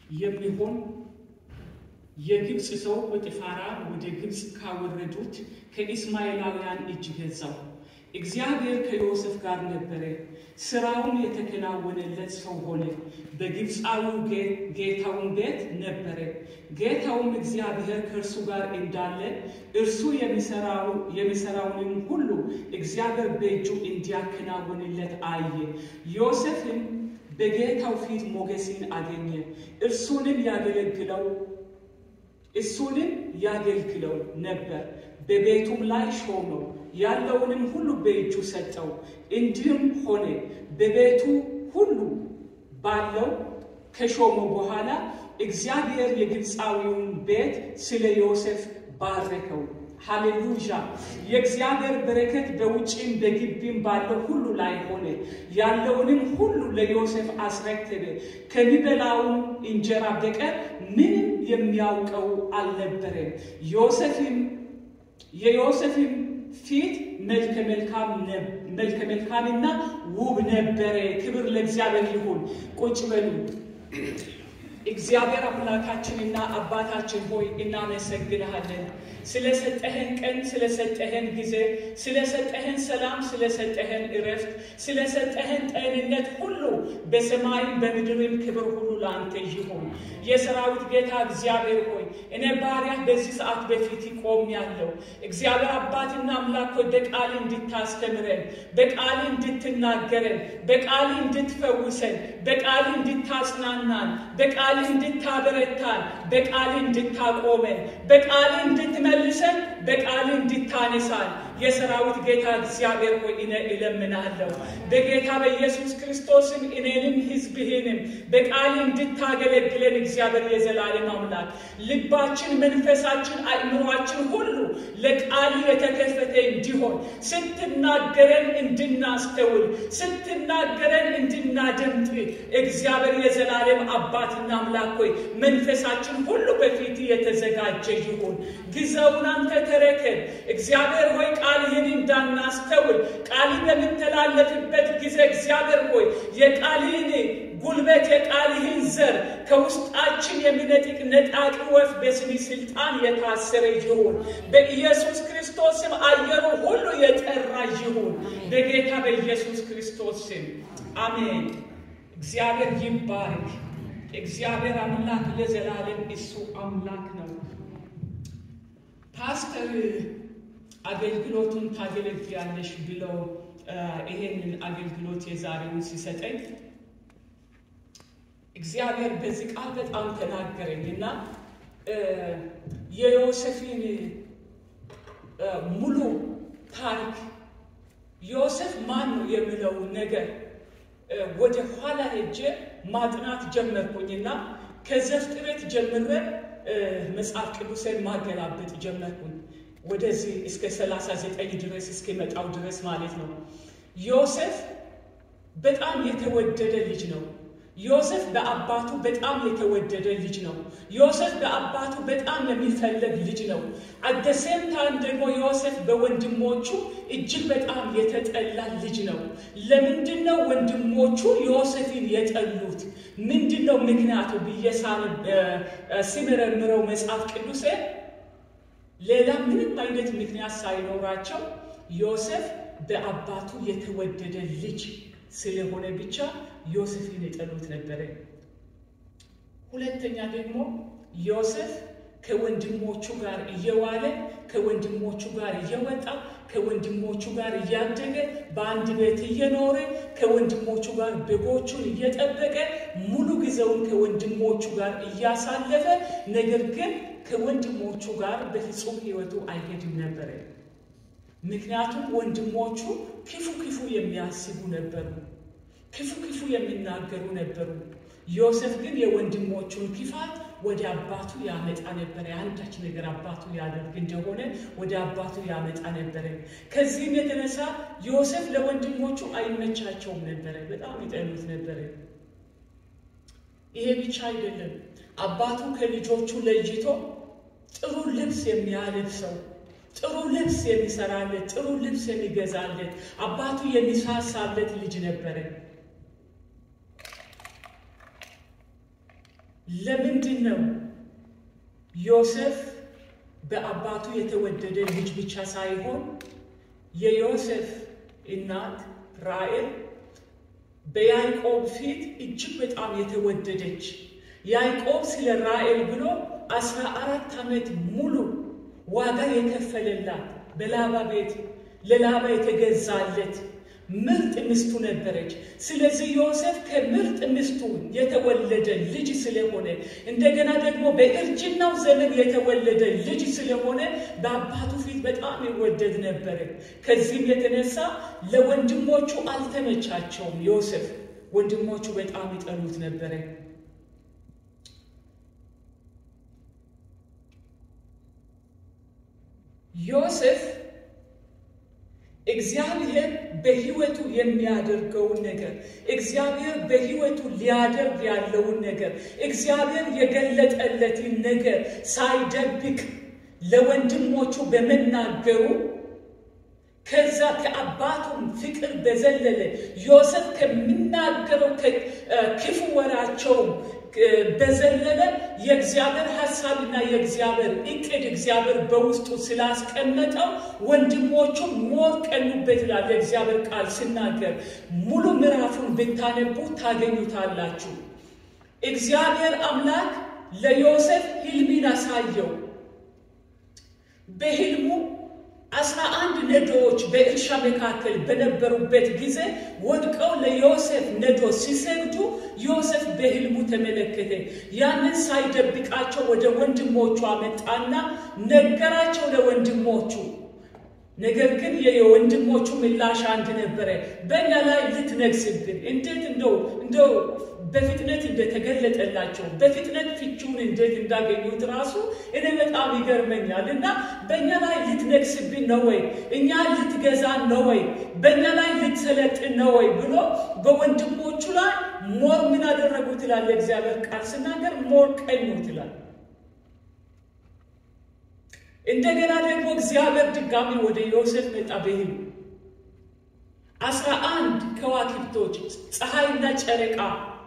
የሚሆን የግብፅ ሰው ጶጥፋራ ወደ ግብፅ ካወረዱት ከኢስማኤላውያን እጅ ገዛው። እግዚአብሔር ከዮሴፍ ጋር ነበረ፣ ስራውን የተከናወነለት ሰው ሆነ። በግብፃዊው ጌታውን ቤት ነበረ። ጌታውም እግዚአብሔር ከእርሱ ጋር እንዳለ እርሱ የሚሰራውንም ሁሉ እግዚአብሔር በእጁ እንዲያከናውንለት አየ። ዮሴፍም በጌታው ፊት ሞገስን አገኘ። እርሱንም ያገለግለው እሱንም ያገልግለው ነበር። በቤቱም ላይ ሾመው፣ ያለውንም ሁሉ በእጁ ሰጠው። እንዲህም ሆነ በቤቱ ሁሉ ባለው ከሾመው በኋላ እግዚአብሔር የግብፃዊውን ቤት ስለ ዮሴፍ ባረከው። ሃሌሉያ! የእግዚአብሔር በረከት በውጭም በግቢም ባለው ሁሉ ላይ ሆነ። ያለውንም ሁሉ ለዮሴፍ አስረከበ። ከሚበላውም እንጀራ በቀር ምንም የሚያውቀው አልነበረም። ዮሴፍም የዮሴፍም ፊት መልከ መልካምና ውብ ነበረ። ክብር ለእግዚአብሔር ይሁን። ቁጭ በሉ። እግዚአብሔር አምላካችንና አባታችን ሆይ እናመሰግንሃለን። ስለሰጠህን ቀን፣ ስለሰጠህን ጊዜ፣ ስለሰጠህን ሰላም፣ ስለሰጠህን እረፍት፣ ስለሰጠህን ጤንነት ሁሉ በሰማይም በምድርም ክብር ሁሉ ለአንተ ይሁን። የሰራዊት ጌታ እግዚአብሔር ሆይ እኔ ባሪያህ በዚህ ሰዓት በፊት ቆም ያለው እግዚአብሔር አባትና አምላክ ሆይ በቃል እንድታስተምረን፣ በቃል እንድትናገረን፣ በቃል እንድትፈውሰን፣ በቃል እንድታጽናናን፣ በቃል እንድታበረታን፣ በቃል እንድታቆመን፣ በቃል እንድትመልሰን፣ በቃል እንድታነሳን የሰራዊት ጌታ እግዚአብሔር ሆይ እኔ እለምናለሁ በጌታ በኢየሱስ ክርስቶስም እኔንም ሕዝብህንም በቃል እንድታገለግለን እግዚአብሔር የዘላለም አምላክ ልባችን፣ መንፈሳችን፣ አእምሯችን ሁሉ ለቃል የተከፈተ እንዲሆን ስትናገረን እንድናስተውል ስትናገረን እንድናደምጥ እግዚአብሔር የዘላለም አባትና አምላክ ሆይ መንፈሳችን ሁሉ በፊት የተዘጋጀ ይሁን። ጊዜውን አንተ ተረከብ እግዚአብሔር ሆይ ቃልህን እንዳናስተውል ቃል በምተላለፍበት ጊዜ እግዚአብሔር ሆይ የቃልህን ጉልበት የቃልህን ዘር ከውስጣችን የሚነጥቅ ነጣቂ ወፍ በስሚ ስልጣን የታሰረ ይሁን። በኢየሱስ ክርስቶስ ስም አየሩ ሁሉ የጠራ ይሁን። በጌታ በኢየሱስ ክርስቶስ ስም አሜን። እግዚአብሔር ይባርክ። እግዚአብሔር አምላክ ለዘላለም እሱ አምላክ ነው። ፓስተር አገልግሎቱን ታገለግያለሽ ብለው ይሄንን አገልግሎት የዛሬውን ሲሰጠኝ እግዚአብሔር በዚህ ቃል በጣም ተናገረኝ እና የዮሴፍን ሙሉ ታሪክ ዮሴፍ ማን ነው የሚለው ነገር ወደ ኋላ ሄጄ ማጥናት ጀመርኩኝና ከዘፍጥረት ጀምረ መጽሐፍ ቅዱስን ማገላበጥ ጀመርኩኝ። ወደዚህ እስከ 39 ድረስ እስከመጣው ድረስ ማለት ነው። ዮሴፍ በጣም የተወደደ ልጅ ነው። ዮሴፍ በአባቱ በጣም የተወደደ ልጅ ነው። ዮሴፍ በአባቱ በጣም የሚፈለግ ልጅ ነው። አደሴም ታይም ደግሞ ዮሴፍ በወንድሞቹ እጅግ በጣም የተጠላ ልጅ ነው። ለምንድን ነው ወንድሞቹ ዮሴፍን የጠሉት? ምንድን ነው ምክንያቱ ብዬ ሲመረምረው መጽሐፍ ቅዱሴ ሌላ ምንም አይነት ምክንያት ሳይኖራቸው ዮሴፍ በአባቱ የተወደደ ልጅ ስለሆነ ብቻ ዮሴፍን የጠሉት ነበረ። ሁለተኛ ደግሞ ዮሴፍ ከወንድሞቹ ጋር እየዋለ ከወንድሞቹ ጋር እየወጣ ከወንድሞቹ ጋር እያደገ በአንድ ቤት እየኖረ ከወንድሞቹ ጋር በጎቹን እየጠበቀ ሙሉ ጊዜውን ከወንድሞቹ ጋር እያሳለፈ ነገር ግን ከወንድሞቹ ጋር በፍጹም ሕይወቱ አይሄድም ነበረ። ምክንያቱም ወንድሞቹ ክፉ ክፉ የሚያስቡ ነበሩ፣ ክፉ ክፉ የሚናገሩ ነበሩ። ዮሴፍ ግን የወንድሞቹን ክፋት ወደ አባቱ ያመጣ ነበረ። አንዳች ነገር አባቱ ያደርግ እንደሆነ ወደ አባቱ ያመጣ ነበረ። ከዚህም የተነሳ ዮሴፍ ለወንድሞቹ አይመቻቸውም ነበረ፣ በጣም ይጠሉት ነበረ። ይሄ ብቻ አይደለም። አባቱ ከልጆቹ ለይቶ ጥሩ ልብስ የሚያለብሰው ጥሩ ልብስ የሚሰራለት ጥሩ ልብስ የሚገዛለት አባቱ የሚሳሳለት ልጅ ነበረ። ለምንድን ነው ዮሴፍ በአባቱ የተወደደ ልጅ ብቻ ሳይሆን የዮሴፍ እናት ራሔል በያዕቆብ ፊት እጅግ በጣም የተወደደች ያዕቆብ ስለ ራሔል ብሎ አስራ አራት ዓመት ሙሉ ዋጋ የከፈለላት በላባ ቤት ለላባ የተገዛለት ምርጥ ሚስቱ ነበረች። ስለዚህ ዮሴፍ ከምርጥ ሚስቱ የተወለደ ልጅ ስለሆነ እንደገና ደግሞ በእርጅናው ዘመን የተወለደ ልጅ ስለሆነ በአባቱ ፊት በጣም ይወደድ ነበረ። ከዚህም የተነሳ ለወንድሞቹ አልተመቻቸውም። ዮሴፍ ወንድሞቹ በጣም ይጠሉት ነበረ። ዮሴፍ እግዚአብሔር በሕይወቱ የሚያደርገውን ነገር እግዚአብሔር በሕይወቱ ሊያደርግ ያለውን ነገር እግዚአብሔር የገለጠለትን ነገር ሳይደብቅ ለወንድሞቹ በመናገሩ ከዛ ከአባቱም ፍቅር በዘለለ ዮሴፍ ከሚናገረው ክፉ ወራቸውም በዘለለ የእግዚአብሔር ሀሳብና የእግዚአብሔር እቅድ እግዚአብሔር በውስጡ ስላስቀመጠው ወንድሞቹ ሞር ቀኑበት ይላል የእግዚአብሔር ቃል ሲናገር። ሙሉ ምዕራፉን ብታነቡ ታገኙታላችሁ። እግዚአብሔር አምላክ ለዮሴፍ ሕልምን አሳየው። በሕልሙ አስራ አንድ ነዶዎች በእርሻ መካከል በነበሩበት ጊዜ ወድቀው ለዮሴፍ ነዶ ሲሰግዱ ዮሴፍ በሕልሙ ተመለከተ። ያንን ሳይደብቃቸው ወደ ወንድሞቹ አመጣና ነገራቸው ለወንድሞቹ። ነገር ግን የወንድሞቹ ምላሽ አንድ ነበረ። በእኛ ላይ ልትነግስብን እንዴት እንደው እንደው በፍጥነት እንደተገለጠላቸው በፍጥነት ፍቺውን እንዴት እንዳገኙት ራሱ እኔ በጣም ይገርመኛል። እና በእኛ ላይ ልትነግስብን ነው ወይ? እኛ ልትገዛን ነው ወይ? በእኛ ላይ ልትሰለጥን ነው ወይ? ብሎ በወንድሞቹ ላይ ሞር ምን አደረጉት ይላል የእግዚአብሔር ቃል ስናገር፣ ሞር ቀኙት ይላል። እንደገና ደግሞ እግዚአብሔር ድጋሚ ወደ ዮሴፍ መጣ በሕልም አስራ አንድ ከዋክብቶች ፀሐይና ጨረቃ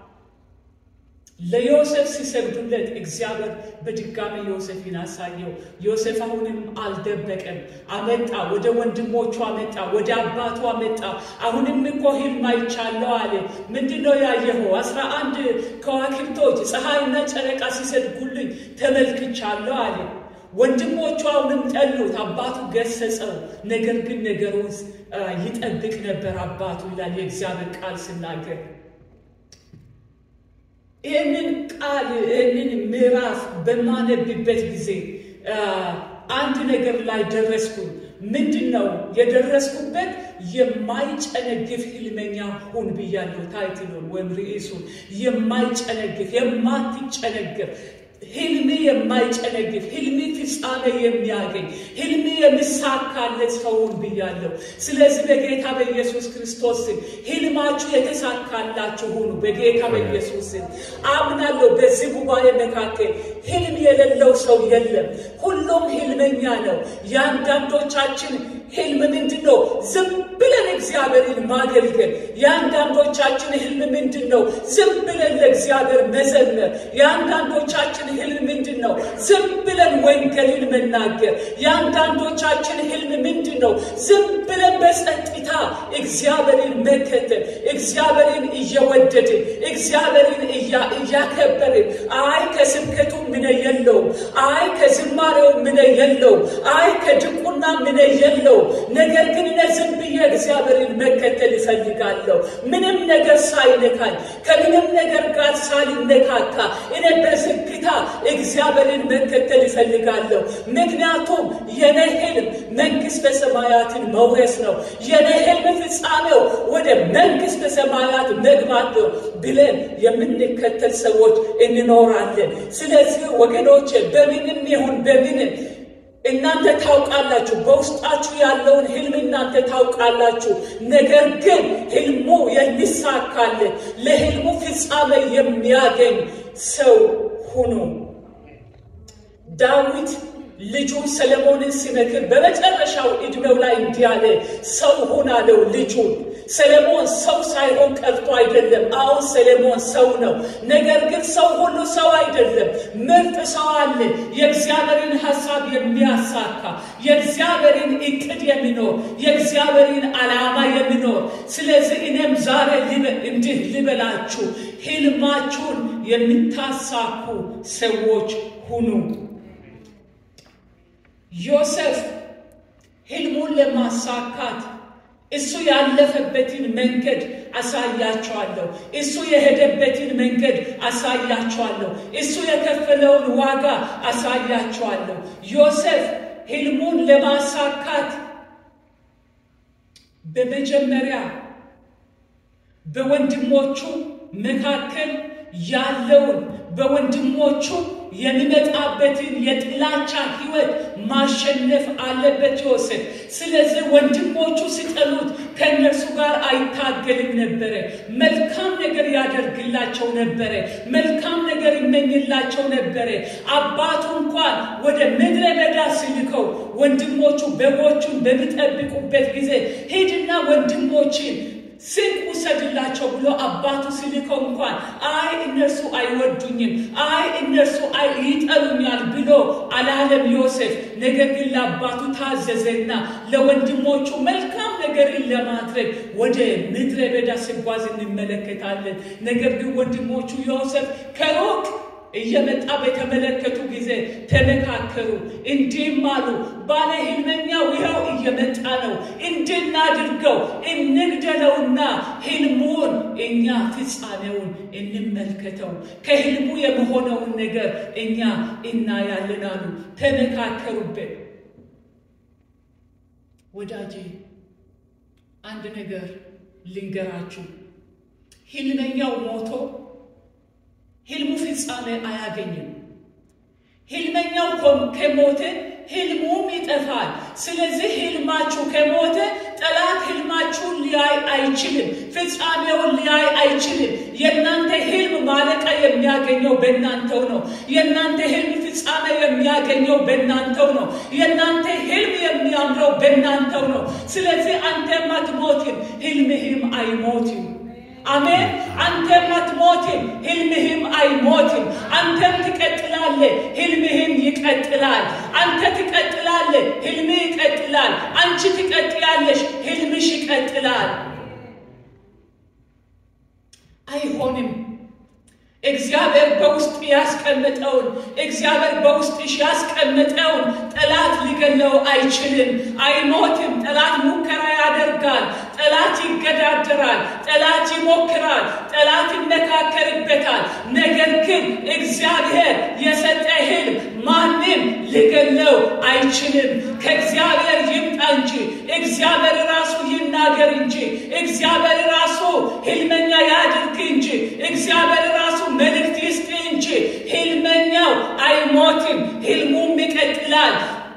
ለዮሴፍ ሲሰግዱለት እግዚአብሔር በድጋሚ ዮሴፍን አሳየው። ዮሴፍ አሁንም አልደበቀም፣ አመጣ፣ ወደ ወንድሞቹ አመጣ፣ ወደ አባቱ አመጣ። አሁንም እኮ ሕልም አይቻለሁ አለ። ምንድን ነው ያየኸው? አስራ አንድ ከዋክብቶች ፀሐይና ጨረቃ ሲሰግዱልኝ ተመልክቻለሁ አለ። ወንድሞቹ አሁንም ጠሉት። አባቱ ገሰጸው። ነገር ግን ነገሩን ይጠብቅ ነበር አባቱ ይላል የእግዚአብሔር ቃል ስናገር ይህንን ቃል ይህንን ምዕራፍ በማነብበት ጊዜ አንድ ነገር ላይ ደረስኩኝ። ምንድን ነው የደረስኩበት? የማይጨነግፍ ህልመኛ ሁን ብያለሁ። ታይትሉን ወይም ርዕሱን የማይጨነግፍ የማትጨነግፍ ህልም የማይጨነግፍ ህልም ፍጻሜ የሚያገኝ ህልም የሚሳካለት ሰውን ብያለሁ። ስለዚህ በጌታ በኢየሱስ ክርስቶስ ስም ህልማችሁ የተሳካላችሁ ሁኑ። በጌታ በኢየሱስ ስም አምናለሁ። በዚህ ጉባኤ መካከል ህልም የሌለው ሰው የለም። ሁሉም ህልመኛ ነው። የአንዳንዶቻችን ህልም ምንድን ነው? ዝም ብለን እግዚአብሔርን ማገልገል። የአንዳንዶቻችን ህልም ምንድን ነው? ዝም ብለን ለእግዚአብሔር መዘመር። የአንዳንዶቻችን ህልም ምንድን ነው? ዝም ብለን ወንጌልን መናገር። የአንዳንዶቻችን ህልም ምንድን ነው? ዝም ብለን በጸጥታ እግዚአብሔርን መከተል፣ እግዚአብሔርን እየወደድን፣ እግዚአብሔርን እያከበርን። አይ ከስብከቱ ምነ የለውም፣ አይ ከዝማሬው ምነ የለውም፣ አይ ከድቁና ምነ የለውም። ነገር ግን እኔ ዝም ብዬ እግዚአብሔርን መከተል ይፈልጋለሁ። ምንም ነገር ሳይነካኝ ከምንም ነገር ጋር ሳልነካካ እኔ በዝግታ እግዚአብሔርን መከተል ይፈልጋለሁ። ምክንያቱም የኔ ህልም መንግሥተ ሰማያትን መውረስ ነው። የኔ ህልም ፍጻሜው ወደ መንግሥተ ሰማያት መግባት ነው ብለን የምንከተል ሰዎች እንኖራለን። ስለዚህ ወገኖች በምንም ይሁን በምንም እናንተ ታውቃላችሁ። በውስጣችሁ ያለውን ህልም እናንተ ታውቃላችሁ። ነገር ግን ህልሙ የሚሳካለት ለህልሙ ፍጻሜ የሚያገኝ ሰው ሁኑ። ዳዊት ልጁን ሰለሞንን ሲመክር በመጨረሻው ዕድሜው ላይ እንዲህ አለ፣ ሰው ሁን አለው ልጁን። ሰለሞን ሰው ሳይሆን ቀርቶ አይደለም። አሁን ሰለሞን ሰው ነው። ነገር ግን ሰው ሁሉ ሰው አይደለም። ምርጥ ሰው አለ፣ የእግዚአብሔርን ሐሳብ የሚያሳካ የእግዚአብሔርን እቅድ የሚኖር የእግዚአብሔርን ዓላማ የሚኖር። ስለዚህ እኔም ዛሬ እንዲህ ልበላችሁ፣ ሕልማችሁን የምታሳኩ ሰዎች ሁኑ። ዮሴፍ ሕልሙን ለማሳካት እሱ ያለፈበትን መንገድ አሳያቸዋለሁ። እሱ የሄደበትን መንገድ አሳያቸዋለሁ። እሱ የከፈለውን ዋጋ አሳያቸዋለሁ። ዮሴፍ ሕልሙን ለማሳካት በመጀመሪያ በወንድሞቹ መካከል ያለውን በወንድሞቹ የሚመጣበትን የጥላቻ ሕይወት ማሸነፍ አለበት ዮሴፍ። ስለዚህ ወንድሞቹ ሲጠሉት ከእነርሱ ጋር አይታገልም ነበረ። መልካም ነገር ያደርግላቸው ነበረ። መልካም ነገር ይመኝላቸው ነበረ። አባቱ እንኳን ወደ ምድረ በዳ ሲልከው ወንድሞቹ በጎቹን በሚጠብቁበት ጊዜ ሂድና ወንድሞችን ስንቅ ውሰድላቸው ብሎ አባቱ ሲልከው እንኳን አይ እነርሱ አይወዱኝም፣ አይ እነርሱ ይጠሉኛል ብሎ አላለም ዮሴፍ። ነገር ግን ለአባቱ ታዘዘና ለወንድሞቹ መልካም ነገርን ለማድረግ ወደ ምድረ በዳ ሲጓዝ እንመለከታለን። ነገር ግን ወንድሞቹ ዮሴፍ ከሩቅ እየመጣ በተመለከቱ ጊዜ ተመካከሩ፣ እንዲህም አሉ፣ ባለ ሕልመኛው ይኸው እየመጣ ነው፣ እንድናድርገው እንግደለውና ሕልሙን እኛ ፍጻሜውን እንመልከተው፣ ከሕልሙ የመሆነውን ነገር እኛ እናያለን አሉ። ተመካከሩበት። ወዳጄ አንድ ነገር ልንገራችሁ፣ ሕልመኛው ሞቶ ሕልሙ ፍጻሜ አያገኝም። ሕልመኛው ከሞተ ሕልሙም ይጠፋል። ስለዚህ ሕልማችሁ ከሞተ ጠላት ሕልማችሁን ሊያይ አይችልም፣ ፍጻሜውን ሊያይ አይችልም። የእናንተ ሕልም ማለቂያ የሚያገኘው በእናንተው ነው። የእናንተ ሕልም ፍጻሜ የሚያገኘው በእናንተው ነው። የእናንተ ሕልም የሚያምረው በእናንተው ነው። ስለዚህ አንተም አትሞትም፣ ሕልምህም አይሞትም። አሜን። አንተም አትሞትም፣ ሕልምህም አይሞትም። አንተም ትቀጥላለህ፣ ሕልምህም ይቀጥላል። አንተ ትቀጥላለህ፣ ሕልምህ ይቀጥላል። አንቺ ትቀጥያለሽ፣ ሕልምሽ ይቀጥላል። አይሆንም። እግዚአብሔር በውስጥ ያስቀመጠውን እግዚአብሔር በውስጥሽ ያስቀመጠውን ጠላት ሊገለው አይችልም። አይሞትም። ጠላት ሙከራ ያደርጋል። ጠላት ይገዳደራል። ጠላት ይሞክራል። ጠላት ይመካከርበታል። ነገር ግን እግዚአብሔር የሰጠ ሕልም ማንም ሊገለው አይችልም። ከእግዚአብሔር ይምጣ እንጂ እግዚአብሔር ራሱ ይናገር እንጂ እግዚአብሔር ራሱ ሕልመኛ ያድርግ እንጂ እግዚአብሔር ራሱ መልእክት ይስጥ እንጂ ሕልመኛው አይሞትም። ሕልሙም ይቀጥላል።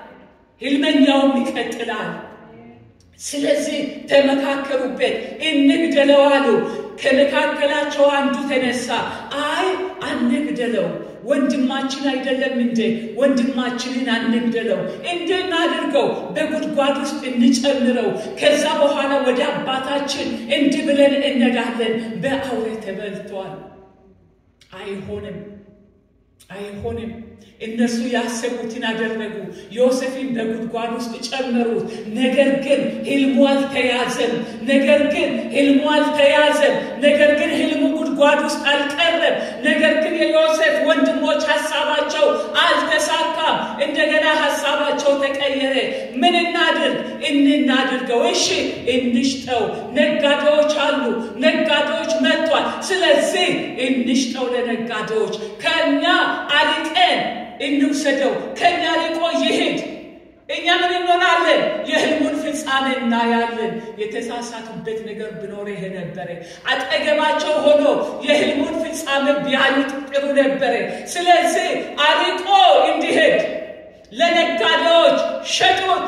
ሕልመኛውም ይቀጥላል። ስለዚህ ተመካከሩበት፣ እንግደለው አሉ። ከመካከላቸው አንዱ ተነሳ፣ አይ አንግደለው፣ ወንድማችን አይደለም እንዴ? ወንድማችንን አንግደለው፣ እንድናድርገው፣ በጉድጓድ ውስጥ እንጨምረው፣ ከዛ በኋላ ወደ አባታችን እንዲህ ብለን እንሄዳለን። በአውሬ ተበልቷል። አይሆንም፣ አይሆንም። እነሱ ያሰቡትን አደረጉ። ዮሴፍን በጉድጓድ ውስጥ ጨመሩት። ነገር ግን ሕልሙ አልተያዘም። ነገር ግን ሕልሙ አልተያዘም። ነገር ግን ሕልሙ ጉድጓድ ውስጥ አልቀረም። ነገር ግን የዮሴፍ ወንድሞች ሀሳባቸው አልተሳካም። እንደገና ሀሳባቸው ተቀየረ። ምን እናድርግ? እንናድርገው። እሺ እንሽጠው። ነጋዴዎች አሉ። ነጋዴዎች መጥቷል። ስለዚህ እንሽጠው ለነጋዴዎች ከእኛ አልቀን እንውሰደው ከእኛ ርቆ ይሄድ። እኛ ምን እንሆናለን? የሕልሙን ፍጻሜ እናያለን። የተሳሳቱበት ነገር ቢኖር ይሄ ነበረ። አጠገባቸው ሆኖ የሕልሙን ፍጻሜ ቢያዩት ጥሩ ነበረ። ስለዚህ አርቆ እንዲሄድ ለነጋዴዎች ሸጡት።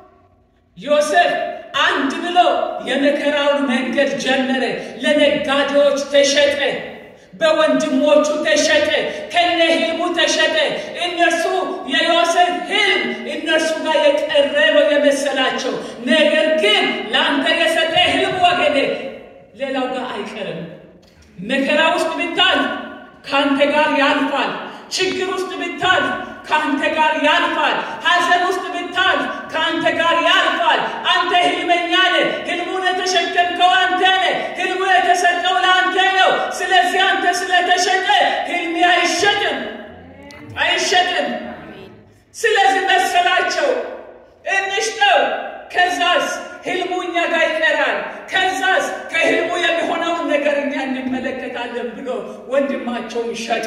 ዮሴፍ አንድ ብሎ የመከራውን መንገድ ጀመረ። ለነጋዴዎች ተሸጠ። በወንድሞቹ ተሸጠ። ከነ ሕልሙ ተሸጠ። እነርሱ የዮሴፍ ሕልም መከራ ውስጥ ብታልፍ ከአንተ ጋር ያልፋል። ችግር ውስጥ ብታልፍ ከአንተ ጋር ያልፋል። ሐዘን ውስጥ ብታልፍ ከአንተ ጋር ያልፋል። አንተ ህልመኛ ነህ። ህልሙን የተሸከምከው አንተ ነህ። ህልሙ የተሰጠው ለአንተ ነው። ስለዚህ አንተ ስለተሸጠ ህልሜ አይሸጥም አይሸጥም። ስለዚህ መሰላቸው እንሽጠው፣ ከዛስ ህልሙ እኛ ጋር ይቀራል። ከዛስ ከህልሙ የሚሆነውን ነገር እኛ እንመለከታለን ብሎ ወንድማቸውን ሸጡ።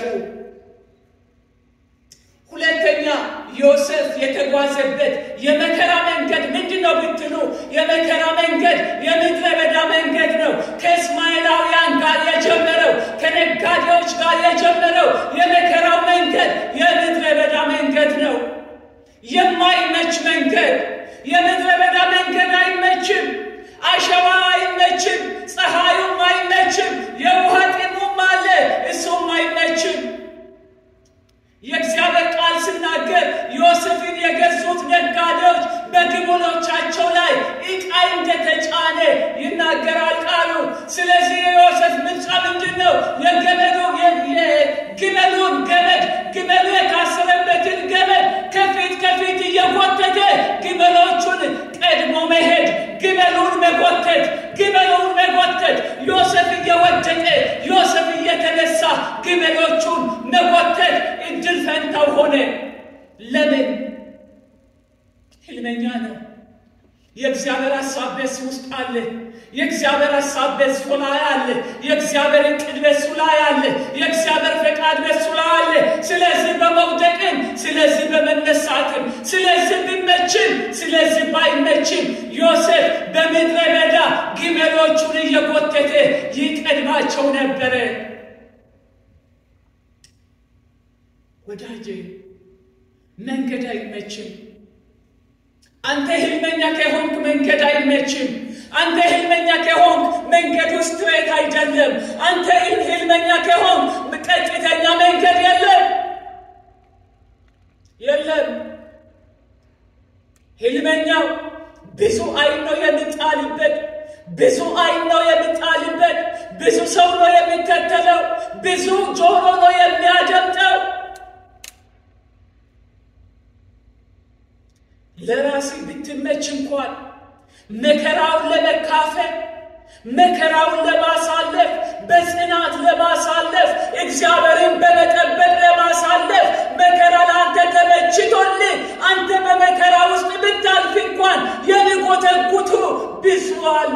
ሁለተኛ ዮሴፍ የተጓዘበት የመከራ መንገድ ምንድን ነው ብትሉ፣ የመከራ መንገድ የምድረ በዳ መንገድ ነው። ከእስማኤላውያን ጋር የጀመረው ከነጋዴዎች ጋር የጀመረው የመከራው መንገድ የምድረ በዳ መንገድ ነው። የማይመች መንገድ። የምድረ በዳ መንገድ አይመችም። አሸዋ አይመችም። ፀሐዩም አይመችም። የውሃ ጥሙም አለ፣ እሱም አይመችም። የእግዚአብሔር ቃል ሲናገር ዮሴፍን የገዙት ነጋዴዎች በግመሎቻቸው ላይ ዕቃ እንደተጫነ ይናገራል ቃሉ። ስለዚህ የዮሴፍ ምርጫ ምንድን ነው? የገመዱ የግመሉን ገመድ ግመሉ የታሰረበትን ገመድ ከፊት ከፊት እየጎተተ ግመሎቹን ቀድሞ መሄድ፣ ግመሉን መጎተት፣ ግመሉን መጎተት፣ ዮሴፍ እየወደቀ ዮሴፍ እየተነሳ ግመሎቹን መጎተት እድል ፈንታው ሆነ። ለምን? ህልመኛ ነው። የእግዚአብሔር ሀሳብ በሱ ውስጥ አለ። የእግዚአብሔር ሀሳብ በሱ ላይ አለ። የእግዚአብሔር እቅድ በሱ ላይ አለ። የእግዚአብሔር ፈቃድ በሱ ላይ አለ። ስለዚህ በመውደቅም፣ ስለዚህ በመነሳትም፣ ስለዚህ ቢመችም፣ ስለዚህ ባይመችም ዮሴፍ በምድረ በዳ ግመሎቹን እየጎተተ ይቀድማቸው ነበረ። ወዳጄ መንገድ አይመችም። አንተ ህልመኛ ከሆንክ መንገድ አይመችም። አንተ ህልመኛ ከሆንክ መንገዱ ስትሬት አይደለም። አንተ ህልመኛ ከሆንክ ቀጥተኛ መንገድ የለም የለም። ህልመኛው ብዙ አይን ነው የሚጣልበት፣ ብዙ አይን ነው የሚጣልበት፣ ብዙ ሰው ነው የሚከተለው፣ ብዙ ጆሮ ነው የሚያደምጠው። ለራሴ ብትመች እንኳን መከራውን ለመካፈል መከራውን ለማሳለፍ በጽናት ለማሳለፍ እግዚአብሔርን በመጠበቅ ለማሳለፍ መከራ ለአንተ ተመችቶልህ አንተ በመከራ ውስጥ ብታልፍ እንኳን የሚጎተጉቱ ብዙ አሉ፣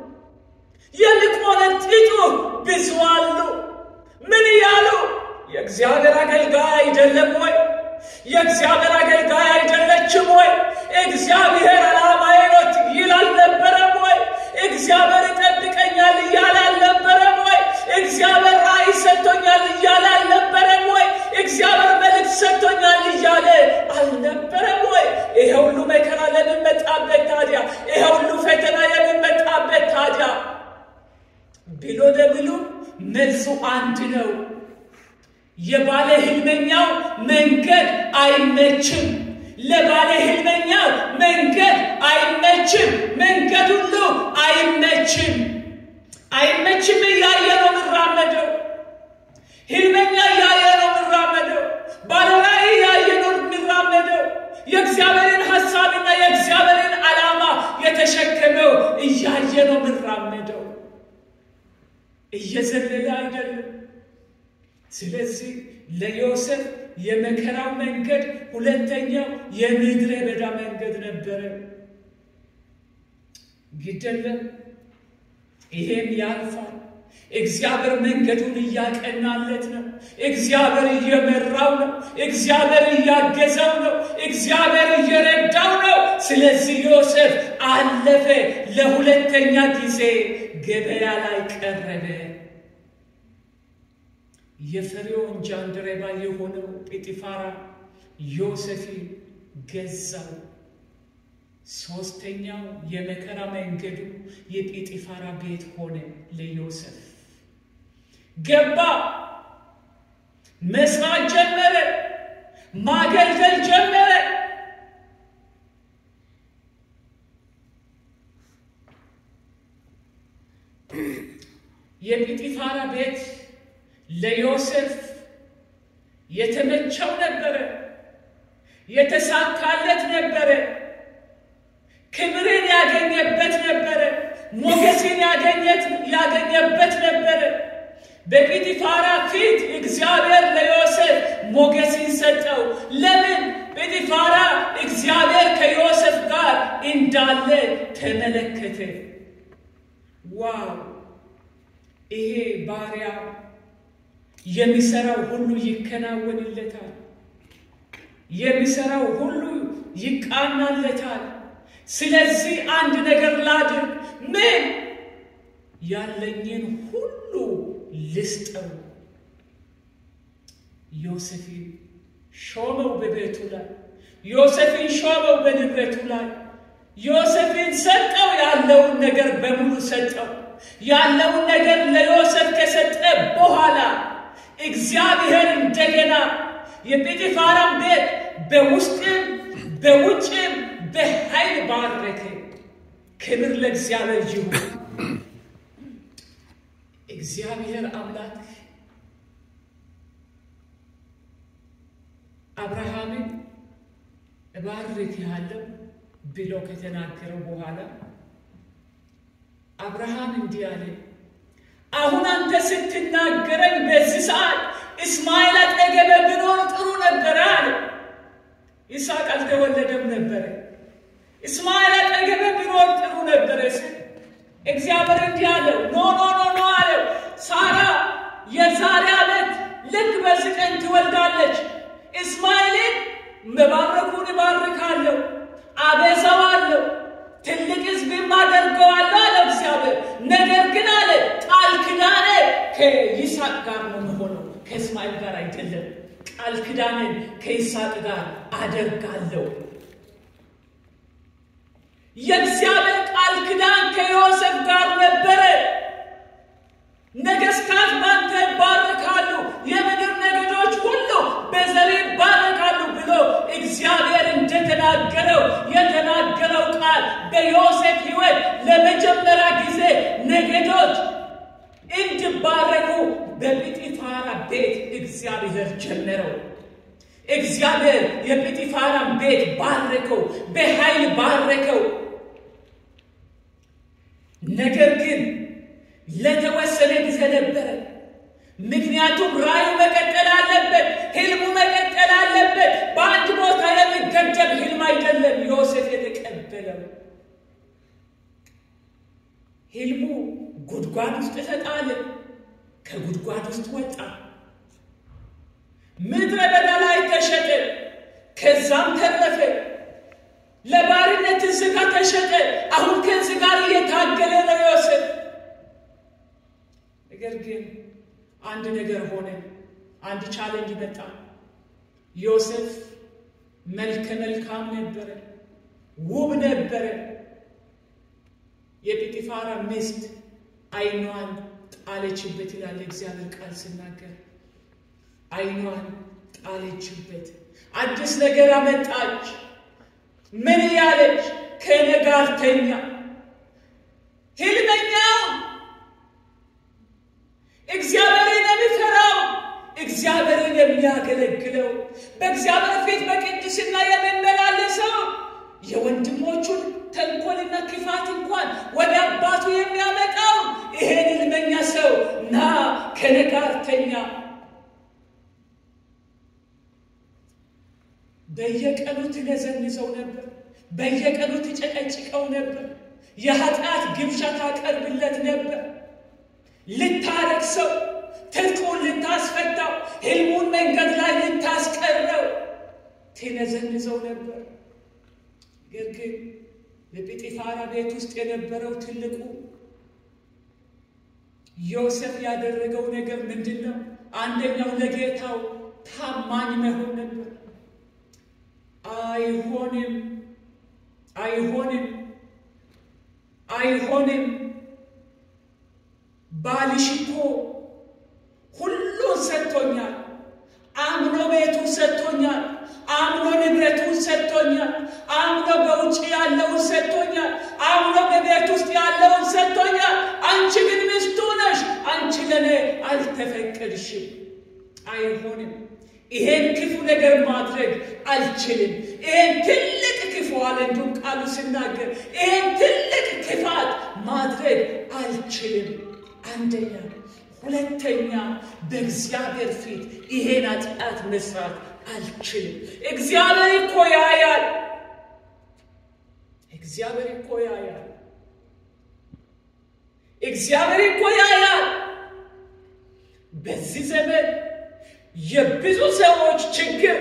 የሚቆነጥጡ ብዙ አሉ። ምን እያሉ የእግዚአብሔር አገልጋይ አይደለም ወይ? የእግዚአብሔር አገልጋይ አይደለችም ወይ? እግዚአብሔር ዓላማዬ ነው ይል አልነበረም ወይ? እግዚአብሔር ይጠብቀኛል እያለ አልነበረም ወይ? እግዚአብሔር ራእይ ሰጥቶኛል እያለ አልነበረም ወይ? እግዚአብሔር መልእክት ሰጥቶኛል እያለ አልነበረም ወይ? ይሄ ሁሉ መከራ ለምን መጣበት ታዲያ? ይሄ ሁሉ ፈተና ለምን መጣበት ታዲያ? ብሎ ደብሉ መልሱ አንድ ነው። የባለ ህልመኛው መንገድ አይመችም። ለባለ ህልመኛው መንገድ አይመችም። መንገድ ሁሉ አይመችም። አይመችም እያየ ነው የምራመደው። ህልመኛ እያየ ነው የምራመደው። ባለራዕይ እያየ ነው የምራመደው። የእግዚአብሔርን ሀሳብና የእግዚአብሔርን ዓላማ የተሸከመው እያየ ነው የምራመደው። እየዘለለ አይደለም። ስለዚህ ለዮሴፍ የመከራው መንገድ ሁለተኛው የምድረ በዳ መንገድ ነበረ። ግደለም ይሄም ያልፋል። እግዚአብሔር መንገዱን እያቀናለት ነው። እግዚአብሔር እየመራው ነው። እግዚአብሔር እያገዘው ነው። እግዚአብሔር እየረዳው ነው። ስለዚህ ዮሴፍ አለፈ። ለሁለተኛ ጊዜ ገበያ ላይ ቀረበ። የፈርዖን ጃንደረባ የሆነው ጲጢፋራ ዮሴፍን ገዛው። ሶስተኛው የመከራ መንገዱ የጲጢፋራ ቤት ሆነ። ለዮሴፍ ገባ፣ መስራት ጀመረ፣ ማገልገል ጀመረ። የጲጢፋራ ቤት ለዮሴፍ የተመቸው ነበረ፣ የተሳካለት ነበረ፣ ክብርን ያገኘበት ነበረ፣ ሞገስን ያገኘበት ነበረ። በጲጢፋራ ፊት እግዚአብሔር ለዮሴፍ ሞገስን ሰጠው። ለምን? ጲጢፋራ እግዚአብሔር ከዮሴፍ ጋር እንዳለ ተመለከተ። ዋው! ይሄ ባሪያ የሚሰራው ሁሉ ይከናወንለታል፣ የሚሰራው ሁሉ ይቃናለታል። ስለዚህ አንድ ነገር ላድርግ፣ ምን ያለኝን ሁሉ ልስጠው። ዮሴፍን ሾመው በቤቱ ላይ፣ ዮሴፍን ሾመው በንብረቱ ላይ፣ ዮሴፍን ሰጠው። ያለውን ነገር በሙሉ ሰጠው። ያለውን ነገር ለዮሴፍ ከሰጠ በኋላ እግዚአብሔር እንደገና የጲጢፋራን ቤት በውስጥም በውጭም በኃይል ባረከ። ክብር ለእግዚአብሔር ይሁን። እግዚአብሔር አምላክ አብርሃምን እባርክሃለሁ ብሎ ከተናገረው በኋላ አብርሃም እንዲህ አለ፣ አሁን አንተ ስትናገረኝ በዚህ ሰዓት እስማኤል አጠገቤ ብኖር ጥሩ ነበረ አለ። ይስሐቅ አልተወለደም ነበረ። እስማኤል አጠገቤ ብኖር ጥሩ ነበረ ስል እግዚአብሔር እንዲህ አለው፣ ኖ ኖ ኖ ኖ አለው። ሳራ የዛሬ ዓመት ልክ በዚህ ቀን ትወልዳለች። እስማኤልን መባረኩን እባርካለሁ፣ አበዛዋለሁ፣ ትልቅ ሕዝብም አደርገዋለሁ አለ እግዚአብሔር። ነገር ግን አለ ቃል ኪዳኔ ከይስሐቅ ጋር ነው የሆነው፣ ከእስማኤል ጋር አይደለም። ቃል ኪዳንን ከይስሐቅ ጋር አደርጋለሁ። የእግዚአብሔር ቃል ኪዳን ከዮሴፍ ጋር ነበረ። ነገስታት ባንተ ይባረካሉ፣ የምድር ነገዶች ሁሉ በዘሬ ይባረካሉ ብሎ እግዚአብሔር እንደተናገረው የተናገረው ቃል በዮሴፍ ሕይወት ለመጀመሪያ ጊዜ ነገዶች እንዲባረኩ በጲጢፋራ ቤት እግዚአብሔር ጀመረው። እግዚአብሔር የጲጢፋራን ቤት ባረከው፣ በኃይል ባረከው። ነገር ግን ለተወሰነ ጊዜ ነበረ። ምክንያቱም ራእዩ መቀጠል አለበት፣ ህልሙ መቀጠል አለበት። በአንድ ቦታ የሚገደብ ህልም አይደለም ዮሴፍ የተቀበለው። ህልሙ ጉድጓድ ውስጥ ተጣለ፣ ከጉድጓድ ውስጥ ወጣ። ምድረ በዳ ላይ ተሸጠ፣ ከዛም ተረፈ። ለባርነት እዚህ ጋር ተሸጠ። አሁን ከዚህ ጋር እየታገለ ነው ዮሴፍ። ነገር ግን አንድ ነገር ሆነ። አንድ ቻሌንጅ መጣ። ዮሴፍ መልከ መልካም ነበረ፣ ውብ ነበረ። የጲጢፋራ ሚስት ዓይኗን ጣለችበት ይላል እግዚአብሔር ቃል ሲናገር፣ ዓይኗን ጣለችበት። አዲስ ነገር አመጣች። ምን እያለች? ከእኔ ጋር ተኛ። ህልመኛው እግዚአብሔርን የሚፈራው እግዚአብሔርን የሚያገለግለው በእግዚአብሔር ፊት በቅድስና የሚመላለሰው የወንድሞቹን ተንኮልና ክፋት እንኳን ወደ አባቱ የሚያመጣው ይሄን ህልመኛ ሰው ና ከእኔ ጋር ተኛ። በየቀኑ ትነዘንዘው ነበር። በየቀኑ ትጨቀጭቀው ነበር። የኃጢአት ግብዣ ታቀርብለት ነበር። ልታረክሰው፣ ትጥቁን ልታስፈታው፣ ህልሙን መንገድ ላይ ልታስቀረው ትነዘንዘው ነበር። ነገር ግን በጲጢፋራ ቤት ውስጥ የነበረው ትልቁ ዮሴፍ ያደረገው ነገር ምንድን ነው? አንደኛው ለጌታው ታማኝ መሆን ነበር። አይሆንም፣ አይሆንም፣ አይሆንም ባልሽ እኮ ሁሉን ሰጥቶኛል። አምኖ ቤቱን ሰጥቶኛል። አምኖ ንብረቱን ሰጥቶኛል። አምኖ በውጭ ያለውን ሰጥቶኛል። አምኖ በቤት ውስጥ ያለውን ሰጥቶኛል። አንቺ ግን ሚስቱ ነሽ። አንቺ አልተፈቀድሽም፣ አይሆንም። ይሄን ክፉ ነገር ማድረግ አልችልም። ይሄን ትልቅ ክፉ አለ እንዲሁም ቃሉ ሲናገር ይሄን ትልቅ ክፋት ማድረግ አልችልም። አንደኛ። ሁለተኛ በእግዚአብሔር ፊት ይሄን ኃጢአት መስራት አልችልም። እግዚአብሔር እኮ ያያል። እግዚአብሔር እኮ ያያል። እግዚአብሔር እኮ ያያል። በዚህ ዘመን የብዙ ሰዎች ችግር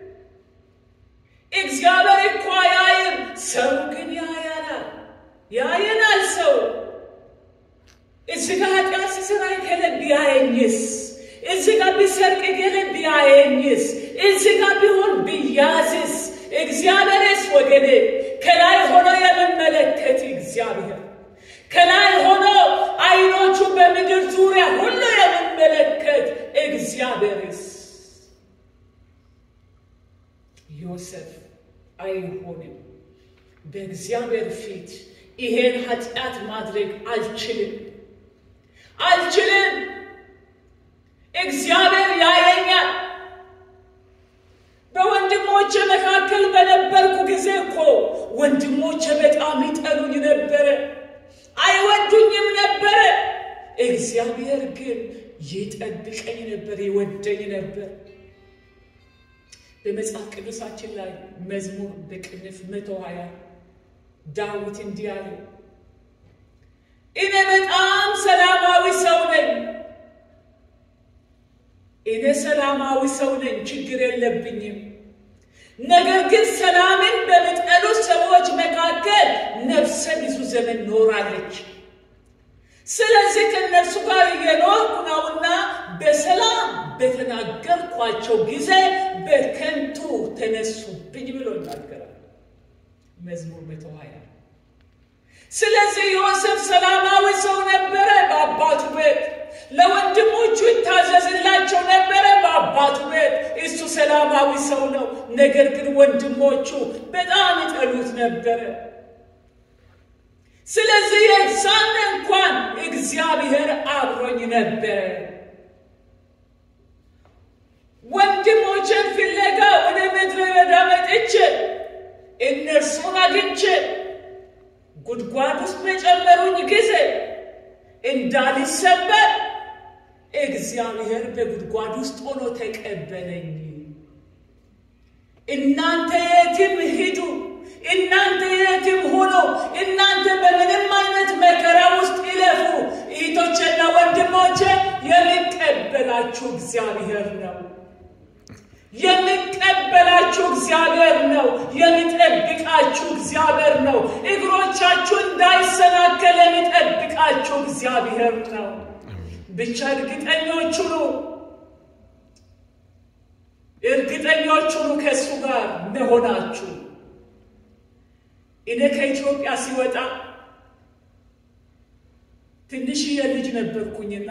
እግዚአብሔር እኮ አያይም፣ ሰው ግን ያያናል። ያየናል ሰው እዚህ ጋር ኃጢአት ሲሰራ ገለ ቢያየኝስ? እዚህ ጋር ቢሰርቅ ገለ ቢያየኝስ? እዚህ ጋር ቢሆን ቢያዝስ? እግዚአብሔርስ ወገኔ ከላይ ሆኖ የምመለከት እግዚአብሔር ከላይ ሆኖ አይኖቹ በምድር ዙሪያ ሁሉ የምመለከት እግዚአብሔርስ ዮሴፍ አይሆንም። በእግዚአብሔር ፊት ይሄን ኃጢአት ማድረግ አልችልም አልችልም። እግዚአብሔር ያየኛል። በወንድሞቼ መካከል በነበርኩ ጊዜ እኮ ወንድሞቼ በጣም ይጠሉኝ ነበረ፣ አይወዱኝም ነበረ። እግዚአብሔር ግን ይጠብቀኝ ነበር፣ ይወደኝ ነበር። በመጽሐፍ ቅዱሳችን ላይ መዝሙር በቅንፍ መቶ ሀያ ዳዊት እንዲህ አለ፣ እኔ በጣም ሰላማዊ ሰው ነኝ። እኔ ሰላማዊ ሰው ነኝ፣ ችግር የለብኝም። ነገር ግን ሰላምን በሚጠሉ ሰዎች መካከል ነፍሰ ብዙ ዘመን ኖራለች። ስለዚህ ከእነርሱ ጋር እየኖርኩ ነውና በሰላም በተናገርኳቸው ጊዜ በከንቱ ተነሱብኝ ብሎ ይናገራል መዝሙር መቶ ሀያ ስለዚህ ዮሴፍ ሰላማዊ ሰው ነበረ በአባቱ ቤት ለወንድሞቹ ይታዘዝላቸው ነበረ በአባቱ ቤት እሱ ሰላማዊ ሰው ነው ነገር ግን ወንድሞቹ በጣም ይጠሉት ነበረ ስለዚህ የዛን እንኳን እግዚአብሔር አብሮኝ ነበረ ወንድሞችን ፍለጋ ወደ ምድረ በዳ መጥቼ እነርሱን አግኝቼ ጉድጓድ ውስጥ በጨመሩኝ ጊዜ እንዳልሰበር እግዚአብሔር በጉድጓድ ውስጥ ሆኖ ተቀበለኝ። እናንተ የትም ሂዱ፣ እናንተ የትም ሁኑ፣ እናንተ በምንም አይነት መከራ ውስጥ ይለፉ፣ እህቶቼና ወንድሞቼ የሚቀበላችሁ እግዚአብሔር ነው። የሚቀበላችሁ እግዚአብሔር ነው። የሚጠብቃችሁ እግዚአብሔር ነው። እግሮቻችሁ እንዳይሰናከል የሚጠብቃችሁ እግዚአብሔር ነው። ብቻ እርግጠኞች ሁኑ፣ እርግጠኞች ሁኑ ከእሱ ጋር መሆናችሁ። እኔ ከኢትዮጵያ ሲወጣ ትንሽዬ ልጅ ነበርኩኝና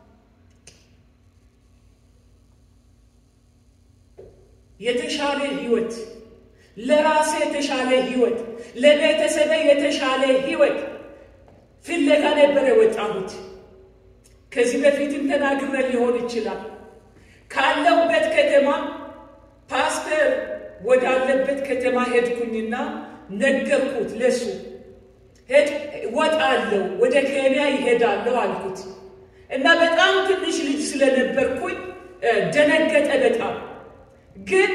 የተሻለ ህይወት ለራሴ የተሻለ ህይወት ለቤተሰቤ የተሻለ ህይወት ፍለጋ ነበር የወጣሁት። ከዚህ በፊትም ተናግረ ሊሆን ይችላል። ካለሁበት ከተማ ፓስተር ወዳለበት ከተማ ሄድኩኝና ነገርኩት። ለሱ ሄድ ወጣለሁ፣ ወደ ኬንያ ይሄዳለሁ አልኩት እና በጣም ትንሽ ልጅ ስለነበርኩኝ ደነገጠ በጣም ግን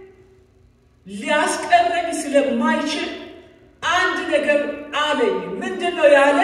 ሊያስቀረኝ ስለማይችል አንድ ነገር አለኝ። ምንድን ነው ያለ?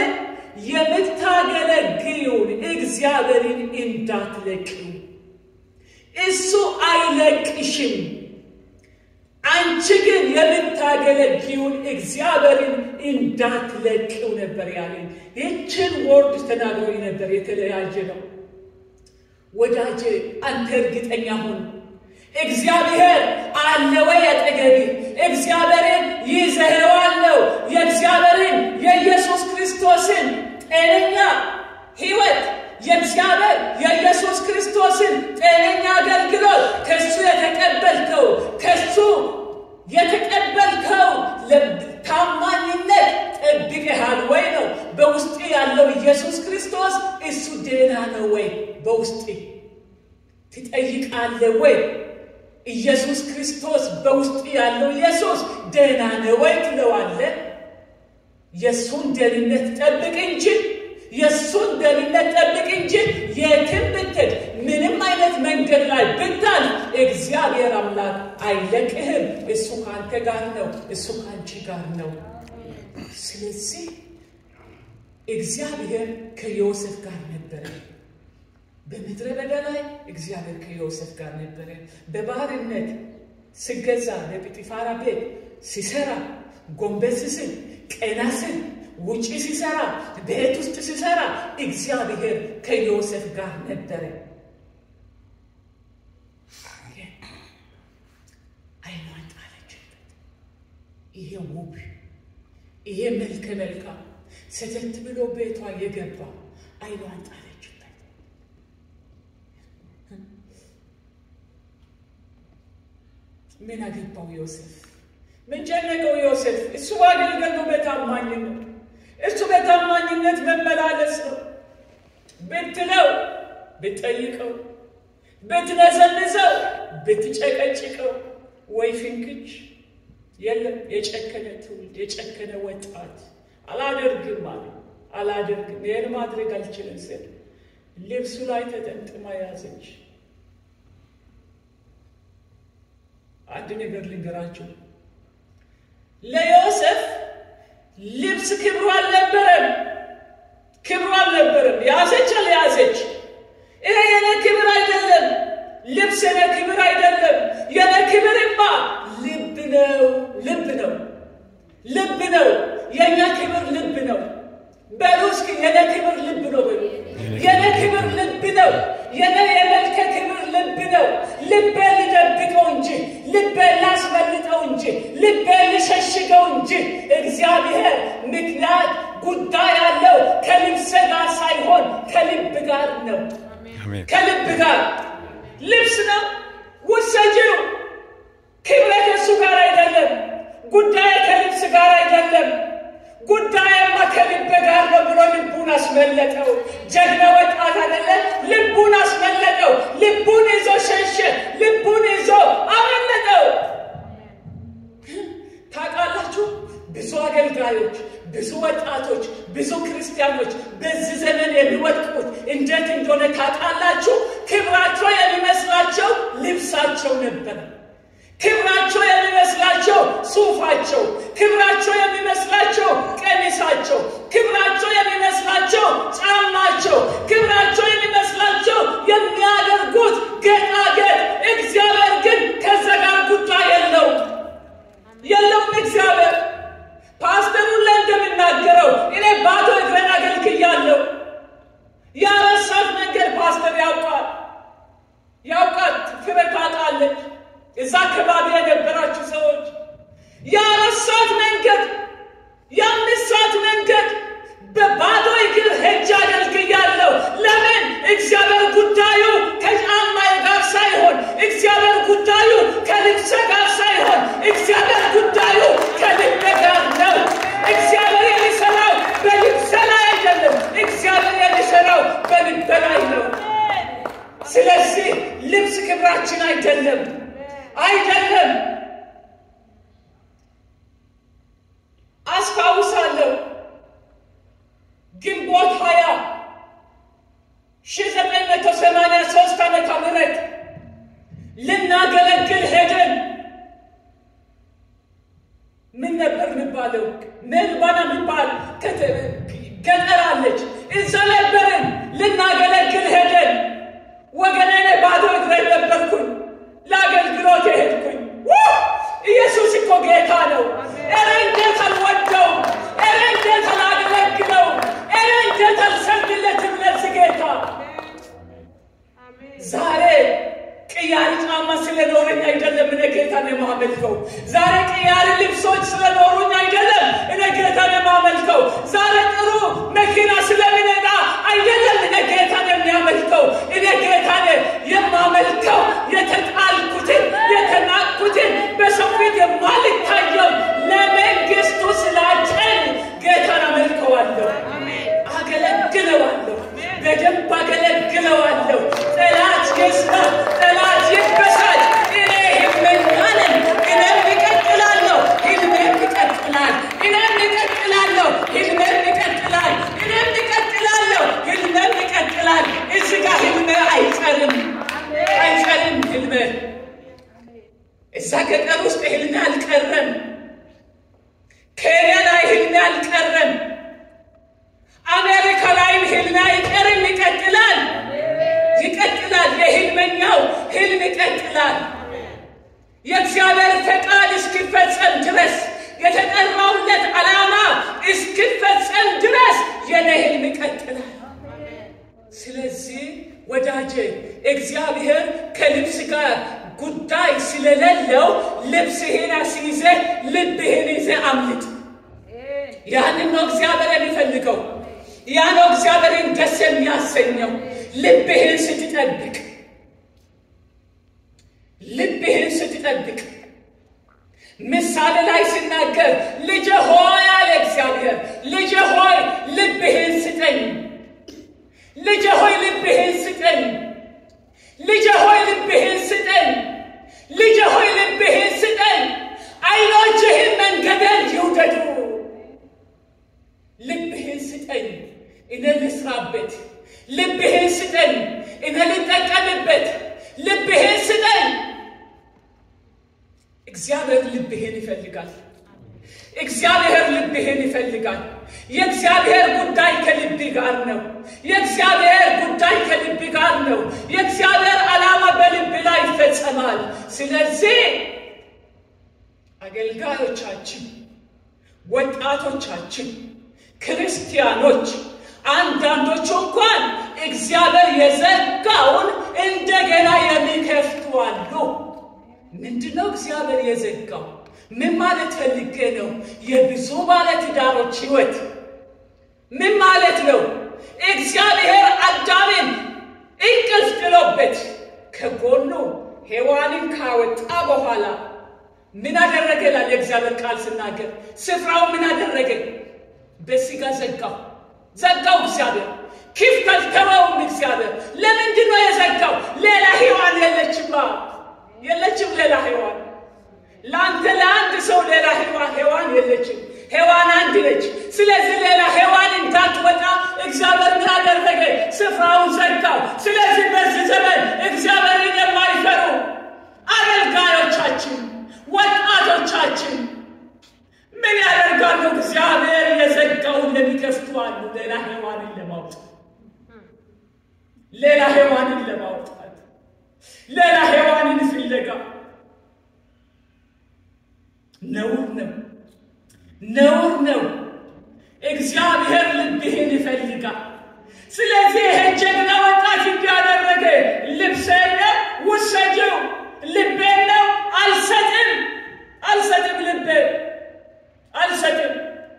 የምታገለግዩን እግዚአብሔርን እንዳትለቅዩ፣ እሱ አይለቅሽም። አንቺ ግን የምታገለግዩን እግዚአብሔርን እንዳትለቅው ነበር ያለኝ። ይችን ወርድ ተናግሮኝ ነበር። የተለያየ ነው ወዳጄ፣ አንተ እርግጠኛ ሁን። እግዚአብሔር አለ ወይ አጠገቤ? እግዚአብሔርን ይዘኸዋለሁ። የእግዚአብሔርን የኢየሱስ ክርስቶስን ጤነኛ ሕይወት የእግዚአብሔር የኢየሱስ ክርስቶስን ጤነኛ አገልግሎት ከሱ የተቀበልከው ከሱ የተቀበልከው ታማኝነት ጠብቀሃል ወይ ነው። በውስጥ ያለው ኢየሱስ ክርስቶስ እሱ ደህና ነው ወይ? ትጠይቃለህ ወይ? ኢየሱስ ክርስቶስ በውስጥ ያለው ኢየሱስ ደህና ነው ወይ ትለዋለህ። የእሱን ደህንነት ጠብቅ እንጂ የእሱን ደህንነት ጠብቅ እንጂ የትም ብትሄድ ምንም አይነት መንገድ ላይ ብታል እግዚአብሔር አምላክ አይለቅህም። እሱ ከአንተ ጋር ነው። እሱ ከአንቺ ጋር ነው። ስለዚህ እግዚአብሔር ከዮሴፍ ጋር ነበረ። በምድረ በዳ ላይ እግዚአብሔር ከዮሴፍ ጋር ነበረ። በባርነት ስገዛ በጲጢፋራ ቤት ሲሰራ ጎንበስ ስል ቀና ስል ውጪ ሲሰራ ቤት ውስጥ ሲሰራ እግዚአብሔር ከዮሴፍ ጋር ነበረ። አይኗን ጣለችበት። ይሄ ውብ ይሄ መልከ መልካም ሰተት ብሎ ቤቷ የገባ አይኗን ጣለችበት። ምን አገባው ዮሴፍ? ምን ጨነቀው ዮሴፍ? እሱ ማገልገል ነው በታማኝነት እሱ በታማኝነት መመላለስ ነው። ብትለው ብትጠይቀው፣ ብትነዘንዘው፣ ብትጨቀጭቀው ወይ ፍንክች የለም። የጨከነ ትውልድ የጨከነ ወጣት አላደርግም አለ። አላደርግም ይህን ማድረግ አልችልም ስል ልብሱ ላይ ተጠምጥማ ያዘች። አንድ ነገር ልንገራችሁ ለዮሴፍ ልብስ ክብሩ አልነበረም። ክብሩ አልነበረም። ያዘች አልያዘች፣ ይሄ የኔ ክብር አይደለም። ልብስ የኔ ክብር አይደለም። የኔ ክብርማ ልብ ነው፣ ልብ ነው፣ ልብ ነው። የእኛ ክብር ልብ ነው። በሉ እስኪ የኔ ክብር ልብ ነው በሉ። የኔ ክብር ልብ ነው። የኔ የመልከ ክብር ልብ ነው። ልቤ ልደብቀው እንጂ ልቤ ላስበልጠው እንጂ ልቤ ልሸሽገው እንጂ እግዚአብሔር ምክንያት ጉዳይ ያለው ከልብስ ጋር ሳይሆን ከልብ ጋር ነው። ከልብ ጋር ልብስ ነው ውሰጂው። ክብረ ከእሱ ጋር አይደለም። ጉዳይ ከልብስ ጋር አይደለም። ጉዳይማ ከልብ ጋር ነው ብሎ ልቡን አስመለጠው። ጀግና ወጣት አይደለ? ልቡን አስመለጠው። ልቡን ይዞ ሸሸ። ልቡን ይዞ አመለጠው። ታውቃላችሁ፣ ብዙ አገልጋዮች፣ ብዙ ወጣቶች፣ ብዙ ክርስቲያኖች በዚህ ዘመን የሚወድቁት እንዴት እንደሆነ ታውቃላችሁ? ክብራቸው የሚመስላቸው ልብሳቸው ነበር። ክብራቸው የሚመስላቸው ሱፋቸው፣ ክብራቸው የሚመስላቸው ቀሚሳቸው፣ ክብራቸው የሚመስላቸው ጫማቸው፣ ክብራቸው የሚመስላቸው የሚያደርጉት ጌጣጌጥ። እግዚአብሔር ግን ከዛ ጋር ጉዳይ የለውም የለውም። እግዚአብሔር ፓስተሩን ላይ እንደምናገረው እኔ ባዶ እግረን አገልግያለሁ። የአረሳት መንገድ ፓስተር ያውቃል ያውቃል። ፍሬ ታውቃለች። እዛ አካባቢ የነበራችሁ ሰዎች የአረሳት መንገድ የአምስት ሰዓት መንገድ በባዶ እግር ሄጄ አገልግያለሁ። ለምን? እግዚአብሔር ጉዳዩ ከጫማዬ ጋር ሳይሆን፣ እግዚአብሔር ጉዳዩ ከልብሴ ጋር ሳይሆን፣ እግዚአብሔር ጉዳዩ ከልቤ ጋር ነው። እግዚአብሔር የሚሰራው በልብሴ ላይ አይደለም። እግዚአብሔር የሚሰራው በልቤ ላይ ነው። ስለዚህ ልብስ ክብራችን አይደለም አይደለም። አስታውሳለሁ ግንቦት ሀያ ሺህ ዘጠኝ መቶ ሰማንያ ሶስት ዓመተ ምህረት ልናገለግል ሄደን ምን ነበር የሚባለው መልባና የሚባል ገጠር አለች። እዛ ነበርን ልናገለግል ሄደን ወገኔ ባዶ እግሬን ነበርኩኝ። ለአገልግሎት የሄድኩኝ ኢየሱስ እኮ ጌታ ነው። ኧረ እንዴት አልወደውም! ኧረ እንዴት አላገለግለውም! ኧረ እንዴት አልሰግድለትም ለዚህ ጌታ። ዛሬ ቅያሪ ጫማ ስለኖረኝ አይደለም እኔ ጌታን የማመልከው። ዛሬ ቅያሪ ልብሶች ስለኖሩኝ አይደለም እኔ ጌታን የማመልከው። ዛሬ ጥሩ መኪና ስለሚነዳ አይደለም እኔ ጌታን የሚያመልከው። እኔ ጌታን የማመልከው የተጣልኩትን የተናቅኩትን በሰው ፊት የማልታየው ለመንግስቱ ስላጨን ጌታን አመልከዋለሁ፣ አገለግለዋለሁ፣ በደንብ አገለግለዋለሁ። ጠላት ይስማ፣ እዛ ገጠር ውስጥ ህልሜ አልቀረም። ኬንያ ላይ ህልሜ አልቀረም። አሜሪካ ላይም ህልሜ አይቀርም፣ ይቀጥላል፣ ይቀጥላል። የህልመኛው ህልም ይቀጥላል። የእግዚአብሔር ፈቃድ እስኪፈጸም ድረስ የተጠራውለት ዓላማ እስኪፈጸም ድረስ የኔ ህልም ይቀጥላል። ስለዚህ ወዳጄ እግዚአብሔር ከልብስ ጋር ጉዳይ ስለሌለው ልብስህን አስይዘህ ልብህን ይዘህ አምልጥ። ያንን ነው እግዚአብሔር የሚፈልገው። ያ ነው እግዚአብሔርን ደስ የሚያሰኘው። ልብህን ስትጠብቅ ልብህን ስትጠብቅ ምሳሌ ላይ ሲናገር ልጄ ሆይ አለ እግዚአብሔር፣ ልጄ ሆይ ልብህን ስጠኝ፣ ልጄ ሆይ ልብህን ስጠኝ፣ ልጄ ሆይ ልብህን ስጠኝ፣ ልጄ ሆይ ልብህን ስጠኝ። ዓይኖችህን መንገደል ይውደዱ። ልብህን ስጠኝ፣ እኔ ልስራበት። ልብህን ስጠኝ፣ እኔ ልጠቀምበት። ልብህን ስጠኝ። እግዚአብሔር ልብህን ይፈልጋል። እግዚአብሔር ልብህን ይፈልጋል። የእግዚአብሔር ጉዳይ ከልብ ጋር ነው። የእግዚአብሔር ጉዳይ ከልብ ጋር ነው። የእግዚአብሔር ዓላማ በልብ ላይ ይፈጸማል። ስለዚህ አገልጋዮቻችን፣ ወጣቶቻችን፣ ክርስቲያኖች አንዳንዶቹ እንኳን እግዚአብሔር የዘጋውን እንደገና የሚከፍቱ አሉ። ምንድነው እግዚአብሔር የዘጋው? ምን ማለት ፈልጌ ነው? የብዙ ባለትዳሮች ሕይወት ምን ማለት ነው? እግዚአብሔር አዳምን እንቅልፍ ጥሎበት ከጎኑ ሔዋንን ካወጣ በኋላ ምን አደረገ ይላል የእግዚአብሔር ቃል ስናገር፣ ስፍራው ምን አደረገ? በስጋ ዘጋው ዘጋው እግዚአብሔር ክፍት አልተወውም። እግዚአብሔር ለምንድን ነው የዘጋው? ሌላ ሔዋን የለችማ የለችም ሌላ ሔዋን ለአንተ ለአንድ ሰው ሌላ ሔዋን ሔዋን የለችም። ሔዋን አንድ ነች። ስለዚህ ሌላ ሔዋን እንዳትወጣ እግዚአብሔር ምን አደረገ? ስፍራውን ዘጋው። ስለዚህ በዚህ ዘመን እግዚአብሔርን የማይፈሩ አገልጋዮቻችን፣ ወጣቶቻችን ምን ያደርጋሉ? እግዚአብሔር የዘጋውን ለሚከፍቱ አሉ። ሌላ ሔዋንን ለማውጣት ሌላ ሔዋንን ለማውጣት ሌላ ሔዋንን ፍለጋ ነውር ነው፣ ነውር ነው። እግዚአብሔር ልብህን ይፈልጋል። ስለዚህ ይሄ ጀግና ወጣት እንዲያደረገ ልብሴን ነው ውሰጂው፣ ልቤን ነው አልሰጥም፣ አልሰጥም፣ ልቤ አልሰጥም።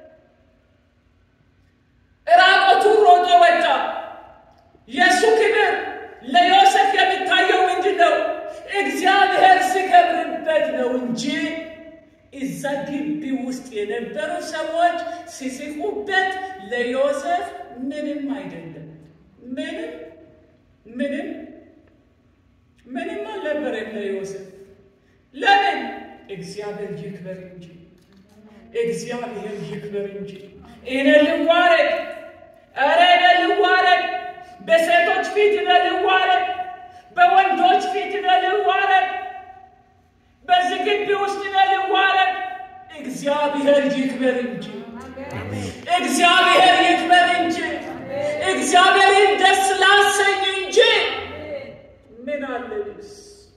ራቆቱን ሮጦ ወጣ። የእሱ ክብር ለዮሴፍ የሚታየው ምንድን ነው? እግዚአብሔር ሲከብርበት ነው እንጂ እዛ ግቢ ውስጥ የነበሩ ሰዎች ሲስቁበት ለዮሴፍ ምንም አይደለም። ምንም ምንም ምንም አልነበረም ለዮሴፍ። ለምን? እግዚአብሔር ይክበር እንጂ እግዚአብሔር ይክበር እንጂ። እኔ ልዋረድ፣ ኧረ እኔ ልዋረድ፣ በሴቶች ፊት እኔ ልዋረድ፣ በወንዶች ፊት እኔ ልዋረድ በዚህ ግቢ ውስጥ ልዋረድ። እግዚአብሔር ይክበር እንጂ እግዚአብሔር ይክበር እንጂ እግዚአብሔርን ደስ ላሰኝ እንጂ ምን አለ ልብስ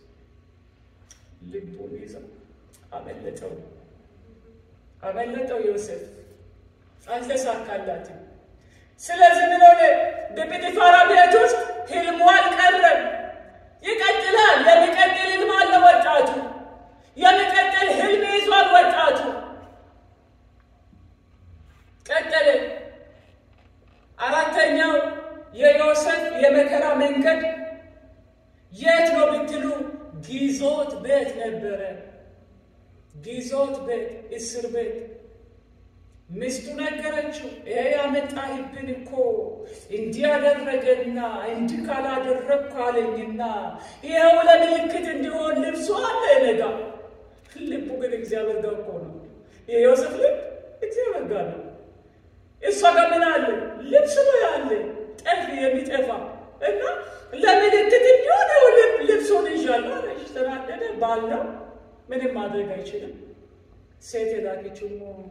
ልቡን ይዛ አመለጠው አመለጠው ዮሴፍ አልተሳካላትም። ስለዚህ ምን ሆነ? በጲጥፋራ ቤት ውስጥ ህልሙ አልቀረም፣ ይቀጥላል። የሚቀጥል ህልም አለ ወጣቱ የሚቀጥል ህልም ይዟል ወጣቱ። ቀጠለ። አራተኛው የዮሴፍ የመከራ መንገድ የት ነው ብትሉ፣ ግዞት ቤት ነበረ። ግዞት ቤት፣ እስር ቤት። ሚስቱ ነገረችው፣ ይሄ ያመጣህብን እኮ እንዲህ ያደረገና እንዲህ ካላደረግኩ አለኝና ይኸው ለምልክት እንዲሆን ልብሱ አለ ነጋ ልቡ ግን እግዚአብሔር ጋር እኮ ነው። የዮሴፍ ልብ እግዚአብሔር ጋር ነው። እሷ ጋር ምን አለ? ልብስ ነው ያለ ጠፍ የሚጠፋ እና ለምልክት እንዲሆን ልብሱን ይዣለሁ አለች። ተናደደ። ባል ነው ምንም ማድረግ አይችልም። ሴት የላከችው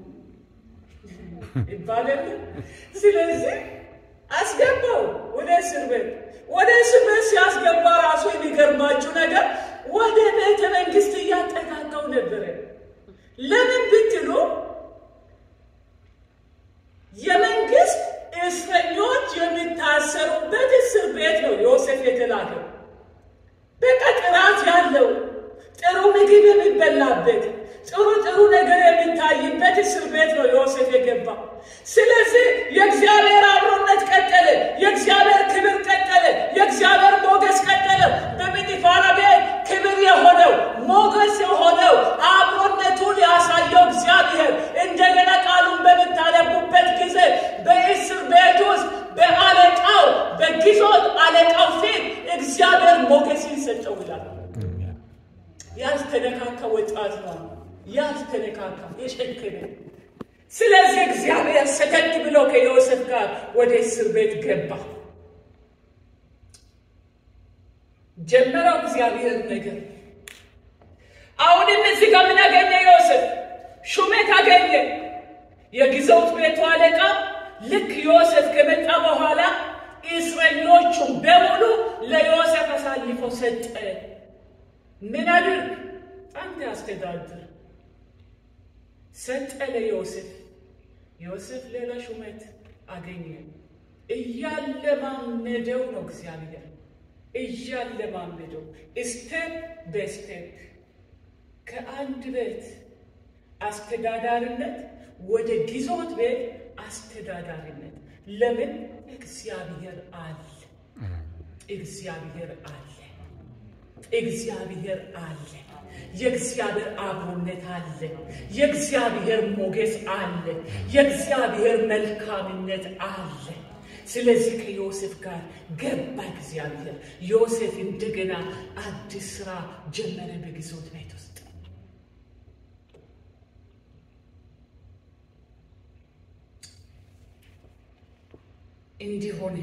ይባላል። ስለዚህ አስገባው ወደ እስር ቤት። ወደ እስር ቤት ሲያስገባ ራሱ የሚገርማችሁ ነገር ወደ ቤተ መንግስት እያጠጋጋው ነበረ። ለምን ብትሉ የመንግስት እስረኞች የሚታሰሩበት እስር ቤት ነው ዮሴፍ የተላከው። በቃ ጥራት ያለው ጥሩ ምግብ የሚበላበት ጥሩ ጥሩ ነገር የሚታይበት እስር ቤት ነው ዮሴፍ የገባ። ስለዚህ የእግዚአብሔር አብሮነት ቀጠለ፣ የእግዚአብሔር ክብር ቀጠለ፣ የእግዚአብሔር ሞገስ ቀጠለ። በጲጥፋራ ቤት ክብር የሆነው ሞገስ የሆነው አብሮነቱን ያሳየው እግዚአብሔር እንደገና ቃሉን በምታነቡበት ጊዜ በእስር ቤት ውስጥ በአለቃው በግዞት አለቃው ፊት እግዚአብሔር ሞገስን ሰጠው ይላል። ያልተነካካ ወጣት ነው። ያልተነካካ የጨከነ። ስለዚህ እግዚአብሔር ሰከት ብሎ ከዮሴፍ ጋር ወደ እስር ቤት ገባ። ጀመረው እግዚአብሔር ነገር። አሁንም እዚህ ጋር ምን አገኘ ዮሴፍ? ሹመት አገኘ። የግዞት ቤቱ አለቃ ልክ ዮሴፍ ከመጣ በኋላ እስረኞቹን በሙሉ ለዮሴፍ አሳልፎ ሰጠ። ምን አድርግ? አንተ አስተዳድር ሰጠ ለዮሴፍ። ዮሴፍ ሌላ ሹመት አገኘ። እያለማመደው ነው እግዚአብሔር እያለማመደው ስቴፕ በስቴፕ ከአንድ ቤት አስተዳዳሪነት ወደ ግዞት ቤት አስተዳዳሪነት። ለምን? እግዚአብሔር አለ። እግዚአብሔር አለ። እግዚአብሔር አለ። የእግዚአብሔር አብሮነት አለ። የእግዚአብሔር ሞገስ አለ። የእግዚአብሔር መልካምነት አለ። ስለዚህ ከዮሴፍ ጋር ገባ እግዚአብሔር። ዮሴፍ እንደገና አዲስ ስራ ጀመረ በግዞት ቤት ውስጥ። እንዲህ ሆነ።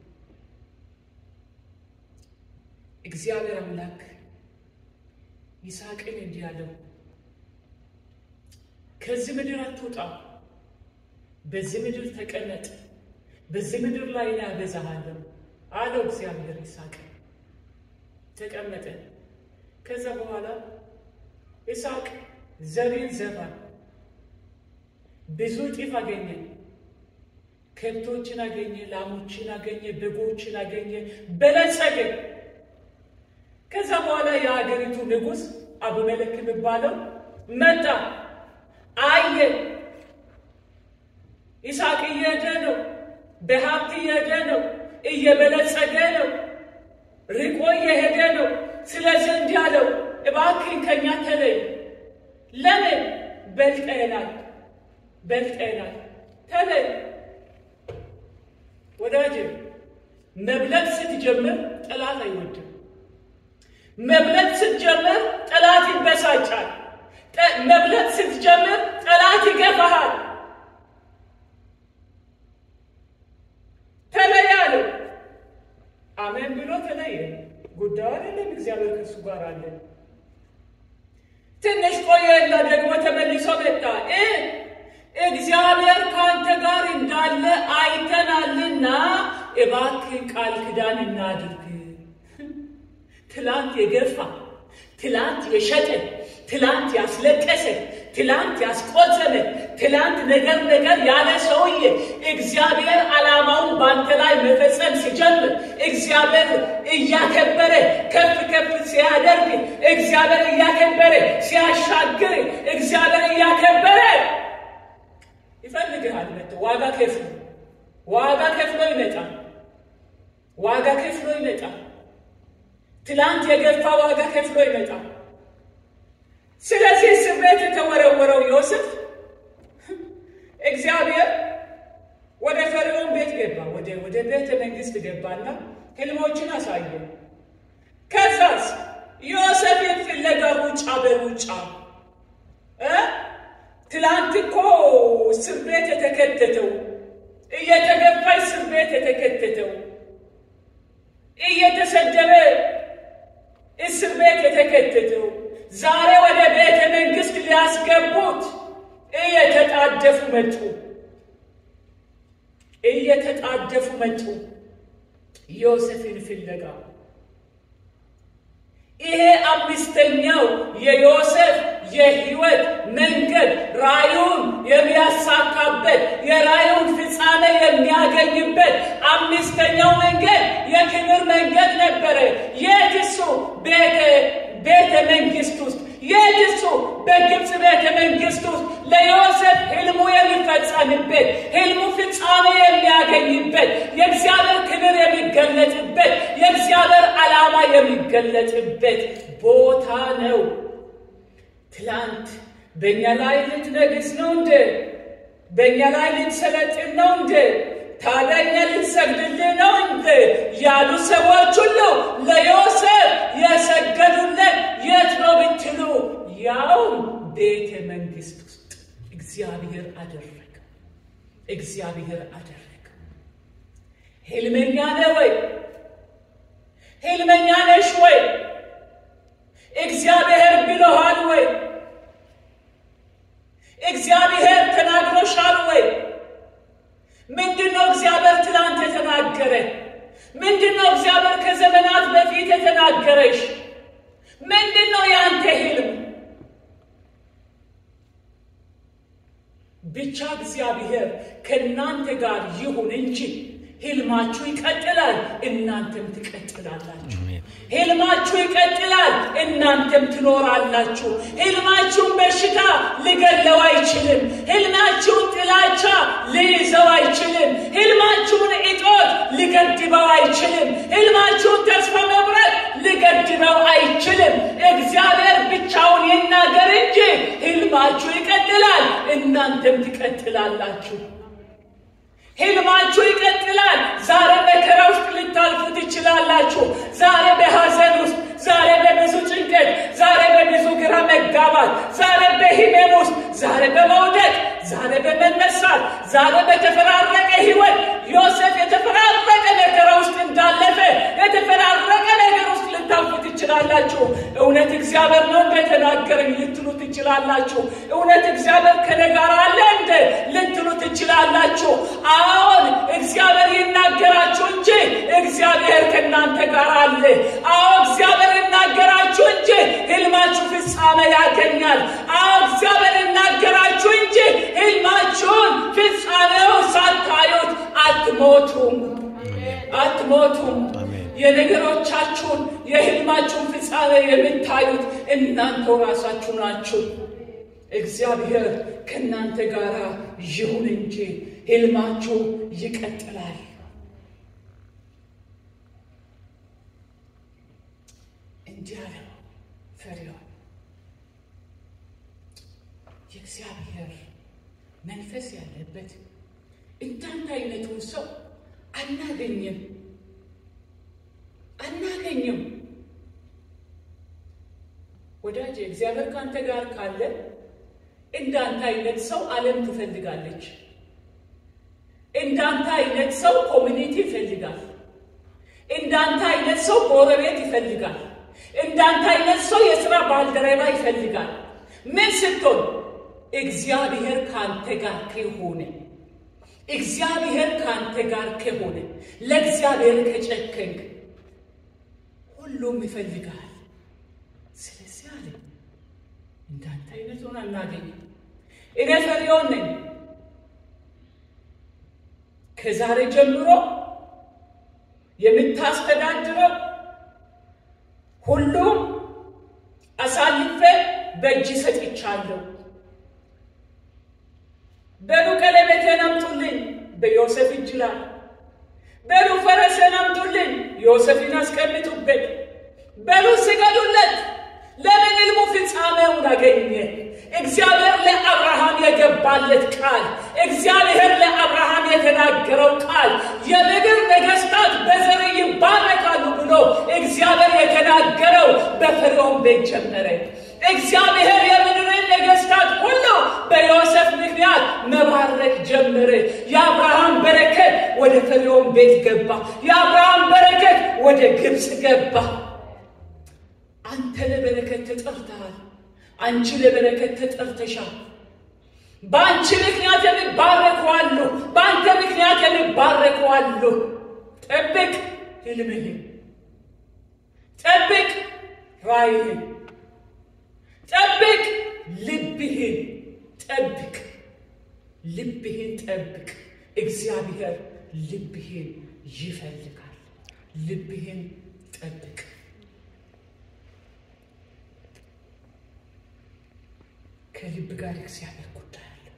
እግዚአብሔር አምላክ ይስሐቅን እንዲህ አለው፣ ከዚህ ምድር አትውጣ፣ በዚህ ምድር ተቀመጥ፣ በዚህ ምድር ላይ እኔ አበዛሃለሁ አለው እግዚአብሔር ይስሐቅን። ተቀመጠ። ከዛ በኋላ ይስሐቅ ዘሬን ዘራ፣ ብዙ እጥፍ አገኘ። ከብቶችን አገኘ፣ ላሞችን አገኘ፣ በጎችን አገኘ፣ በለጸገ። ከዛ በኋላ የሀገሪቱ ንጉሥ አቢሜሌክ የሚባለው መጣ፣ አየ። ይስሐቅ እየሄደ ነው፣ በሀብት እየሄደ ነው፣ እየበለጸገ ነው፣ ርቆ እየሄደ ነው። ስለዚህ እንዲህ አለው፣ እባክህን ከእኛ ተለይ። ለምን? በልጠናል፣ በልጠናል፣ ተለይ። ወዳጅ መብለጥ ስትጀምር ጠላት አይወድም። መብለጥ ስትጀምር ጠላት ይበሳጫል። መብለጥ ስትጀምር ጠላት ይገፋሃል። ተለይ አለው። አሜን ብሎ ተለየ። ጉዳዩ አይደለም፣ እግዚአብሔር ከእሱ ጋር አለ። ትንሽ ቆየና ደግሞ ተመልሶ መጣ። እግዚአብሔር ከአንተ ጋር እንዳለ አይተናልና እባክህ ቃል ኪዳን እናድርግ። ትላንት የገፋ ትላንት የሸጠ ትላንት ያስለቀሰ ትላንት ያስቆዘመ ትላንት ነገር ነገር ያለ ሰውዬ እግዚአብሔር ዓላማውን በአንተ ላይ መፈጸም ሲጀምር እግዚአብሔር እያከበረ ከፍ ከፍ ሲያደርግ እግዚአብሔር እያከበረ ሲያሻግር እግዚአብሔር እያከበረ ይፈልግሃል። መጥቶ ዋጋ ከፍሎ ዋጋ ከፍሎ ይመጣል። ዋጋ ከፍሎ ይመጣል። ትላንት የገፋ ዋጋ ከፍሎ ይመጣል። ስለዚህ እስር ቤት የተወረወረው ዮሴፍ እግዚአብሔር ወደ ፈርዖን ቤት ገባ፣ ወደ ወደ ቤተ መንግስት ገባና ህልሞችን አሳየ። ከዛስ ዮሴፍን ፍለጋ ሩጫ በሩጫ ትላንት እኮ እስር ቤት የተከተተው እየተገፋ እስር ቤት የተከተተው እየተሰደበ እስር ቤት የተከተተው ዛሬ ወደ ቤት መጡ፣ እየተጣደፉ መጡ ዮሴፍን ፍለጋ። ይሄ አምስተኛው የዮሴፍ የህይወት መንገድ ራዩን የሚያሳካበት የራዩን ፍጻሜ የሚያገኝበት አምስተኛው መንገድ የክብር መንገድ ነበረ። የት እሱ? ቤተ መንግስት ውስጥ የት እሱ? በግብፅ ቤተ መንግስት ውስጥ ለዮሴፍ ህልሙ የሚፈጸምበት ህልሙ ፍጻሜ የሚያገኝበት የእግዚአብሔር ክብር የሚገለጥበት የእግዚአብሔር ዓላማ የሚገለጥበት ቦታ ነው። ትላንት በእኛ ላይ ልትነግስ ነው እንዴ? በእኛ ላይ ልትሰለጥን ነው እንዴ? ታዲያ እኛ ልንሰግድልህ ነው እንዴ? ያሉ ሰዎች ሁሉ ለዮሴፍ የሰገዱለት የት ነው ብትሉ፣ ያውም ቤተ መንግስት ውስጥ እግዚአብሔር አደረገ። እግዚአብሔር አደረገ። ህልመኛ ነህ ወይ? ህልመኛ ነሽ ወይ? እግዚአብሔር ብሎሃል ወይ? እግዚአብሔር ተናግሮሻል ወይ? ምንድን ነው እግዚአብሔር ትናንት የተናገረ? ምንድን ነው እግዚአብሔር ከዘመናት በፊት የተናገረሽ? ምንድን ነው የአንተ ህልም? ብቻ እግዚአብሔር ከእናንተ ጋር ይሁን እንጂ ህልማችሁ ይቀጥላል፣ እናንተም ትቀጥላላችሁ። ህልማችሁ ይቀጥላል፣ እናንተም ትኖራላችሁ። ህልማችሁን በሽታ ሊገለው አይችልም። ህልማችሁን ጥላቻ ሊይዘው አይችልም። ህልማችሁን እጦት ሊገድበው አይችልም። ህልማችሁን ተስፋ መቁረጥ ሊገድበው አይችልም። እግዚአብሔር ብቻውን ይናገር እንጂ ህልማችሁ ይቀጥላል፣ እናንተም ትቀጥላላችሁ። ህልማችሁ ይቀጥላል። ዛሬ መከራ ውስጥ ልታልፉ ትችላላችሁ። ዛሬ በሐዘን ውስጥ፣ ዛሬ በብዙ ጭንቀት፣ ዛሬ በብዙ ግራ መጋባት፣ ዛሬ በህመም ውስጥ፣ ዛሬ በመውደቅ፣ ዛሬ በመነሳት፣ ዛሬ በተፈራረቀ ህይወት ዮሴፍ የተፈራረቀ መከራ ውስጥ እንዳለፈ የተፈራረቀ ነገር ውስጥ ልታልፉ ትችላላችሁ። እውነት እግዚአብሔር ነው እንደተናገረኝ ልትሉ ትችላላችሁ። እውነት እግዚአብሔር ከኔ ጋር አለ እንደ ልትሉ ትችላላችሁ። አዎን እግዚአብሔር ይናገራችሁ እንጂ እግዚአብሔር ከእናንተ ጋር አለ። አዎ እግዚአብሔር ይናገራችሁ እንጂ ህልማችሁ ፍጻሜ ያገኛል። አዎ እግዚአብሔር ይናገራችሁ እንጂ ህልማችሁን ፍጻሜው ሳታዩት አትሞቱም፣ አትሞቱም። የነገሮቻችሁን የህልማችሁን ፍጻሜ የምታዩት እናንተው ራሳችሁ ናችሁ። እግዚአብሔር ከእናንተ ጋር ይሁን እንጂ ህልማችሁ ይቀጥላል። እንዲህ አለው ፈርዖን፣ የእግዚአብሔር መንፈስ ያለበት እንዳንተ አይነቱን ሰው አናገኝም አናገኝም። ወዳጅ እግዚአብሔር ከአንተ ጋር ካለ እንዳንተ አይነት ሰው ዓለም ትፈልጋለች። እንዳንተ አይነት ሰው ኮሚኒቲ ይፈልጋል። እንዳንተ አይነት ሰው ጎረቤት ይፈልጋል። እንዳንተ አይነት ሰው የሥራ ባልደረባ ይፈልጋል። ምን ስትሆን እግዚአብሔር ከአንተ ጋር ከሆነ እግዚአብሔር ከአንተ ጋር ከሆነ ለእግዚአብሔር ከጨከንክ ሁሉም ይፈልጋል። ስለዚህ አለ እንዳንተ አይነቱን አናገኝም። እኔ ፈርዖን ነኝ። ከዛሬ ጀምሮ የምታስተዳድረው ሁሉም አሳልፌ በእጅ ሰጥቻለሁ። በሉ ቀለበቴን አምጡልኝ፣ በዮሴፍ እጅ ላይ በሉ ፈረሴን አምጡልኝ፣ ዮሴፍን አስቀምጡበት። በሉ ስገዱለት። ለምን ሕልሙ ፍጻሜውን አገኘ? እግዚአብሔር ለአብርሃም የገባለት ቃል፣ እግዚአብሔር ለአብርሃም የተናገረው ቃል የምድር ነገሥታት በዘር ይባረካሉ ብሎ እግዚአብሔር የተናገረው በፈርዖን ቤት ጀመረ። እግዚአብሔር የምድርን ነገሥታት ሁሉ በዮሴፍ ምክንያት መባረክ ጀመረ። የአብርሃም በረከት ወደ ፈርዖን ቤት ገባ። የአብርሃም በረከት ወደ ግብፅ ገባ። አንተ ለበረከት ተጠርተሃል። አንቺ ለበረከት ተጠርተሻል። በአንቺ ምክንያት የሚባረኩ አሉ። በአንተ ምክንያት የሚባረኩ አሉ። ጠብቅ ህልምህን፣ ጠብቅ ራእይህን፣ ጠብቅ ልብህን፣ ጠብቅ ልብህን ጠብቅ። እግዚአብሔር ልብህን ይፈልጋል። ልብህን ጠብቅ። ከልብ ጋር እግዚአብሔር ጉዳይ አለው።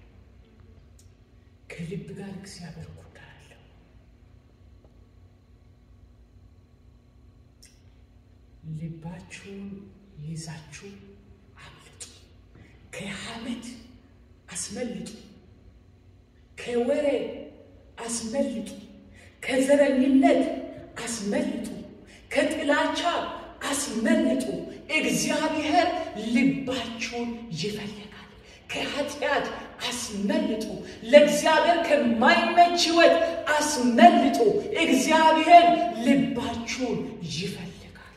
ከልብ ጋር እግዚአብሔር ጉዳይ አለው። ልባችሁን ይዛችሁ አምልጡ። ከሐሜት አስመልጡ። ከወሬ አስመልጡ። ከዘረኝነት አስመልጡ። ከጥላቻ አስመልጡ። እግዚአብሔር ልባችሁን ይፈልጋል። ከኃጢአት አስመልጡ። ለእግዚአብሔር ከማይመች ሕይወት አስመልጡ። እግዚአብሔር ልባችሁን ይፈልጋል።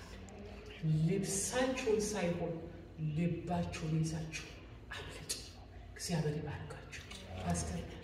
ልብሳችሁን ሳይሆን ልባችሁን ይዛችሁ አምልጡ። እግዚአብሔር ይባርካችሁ ፓስተር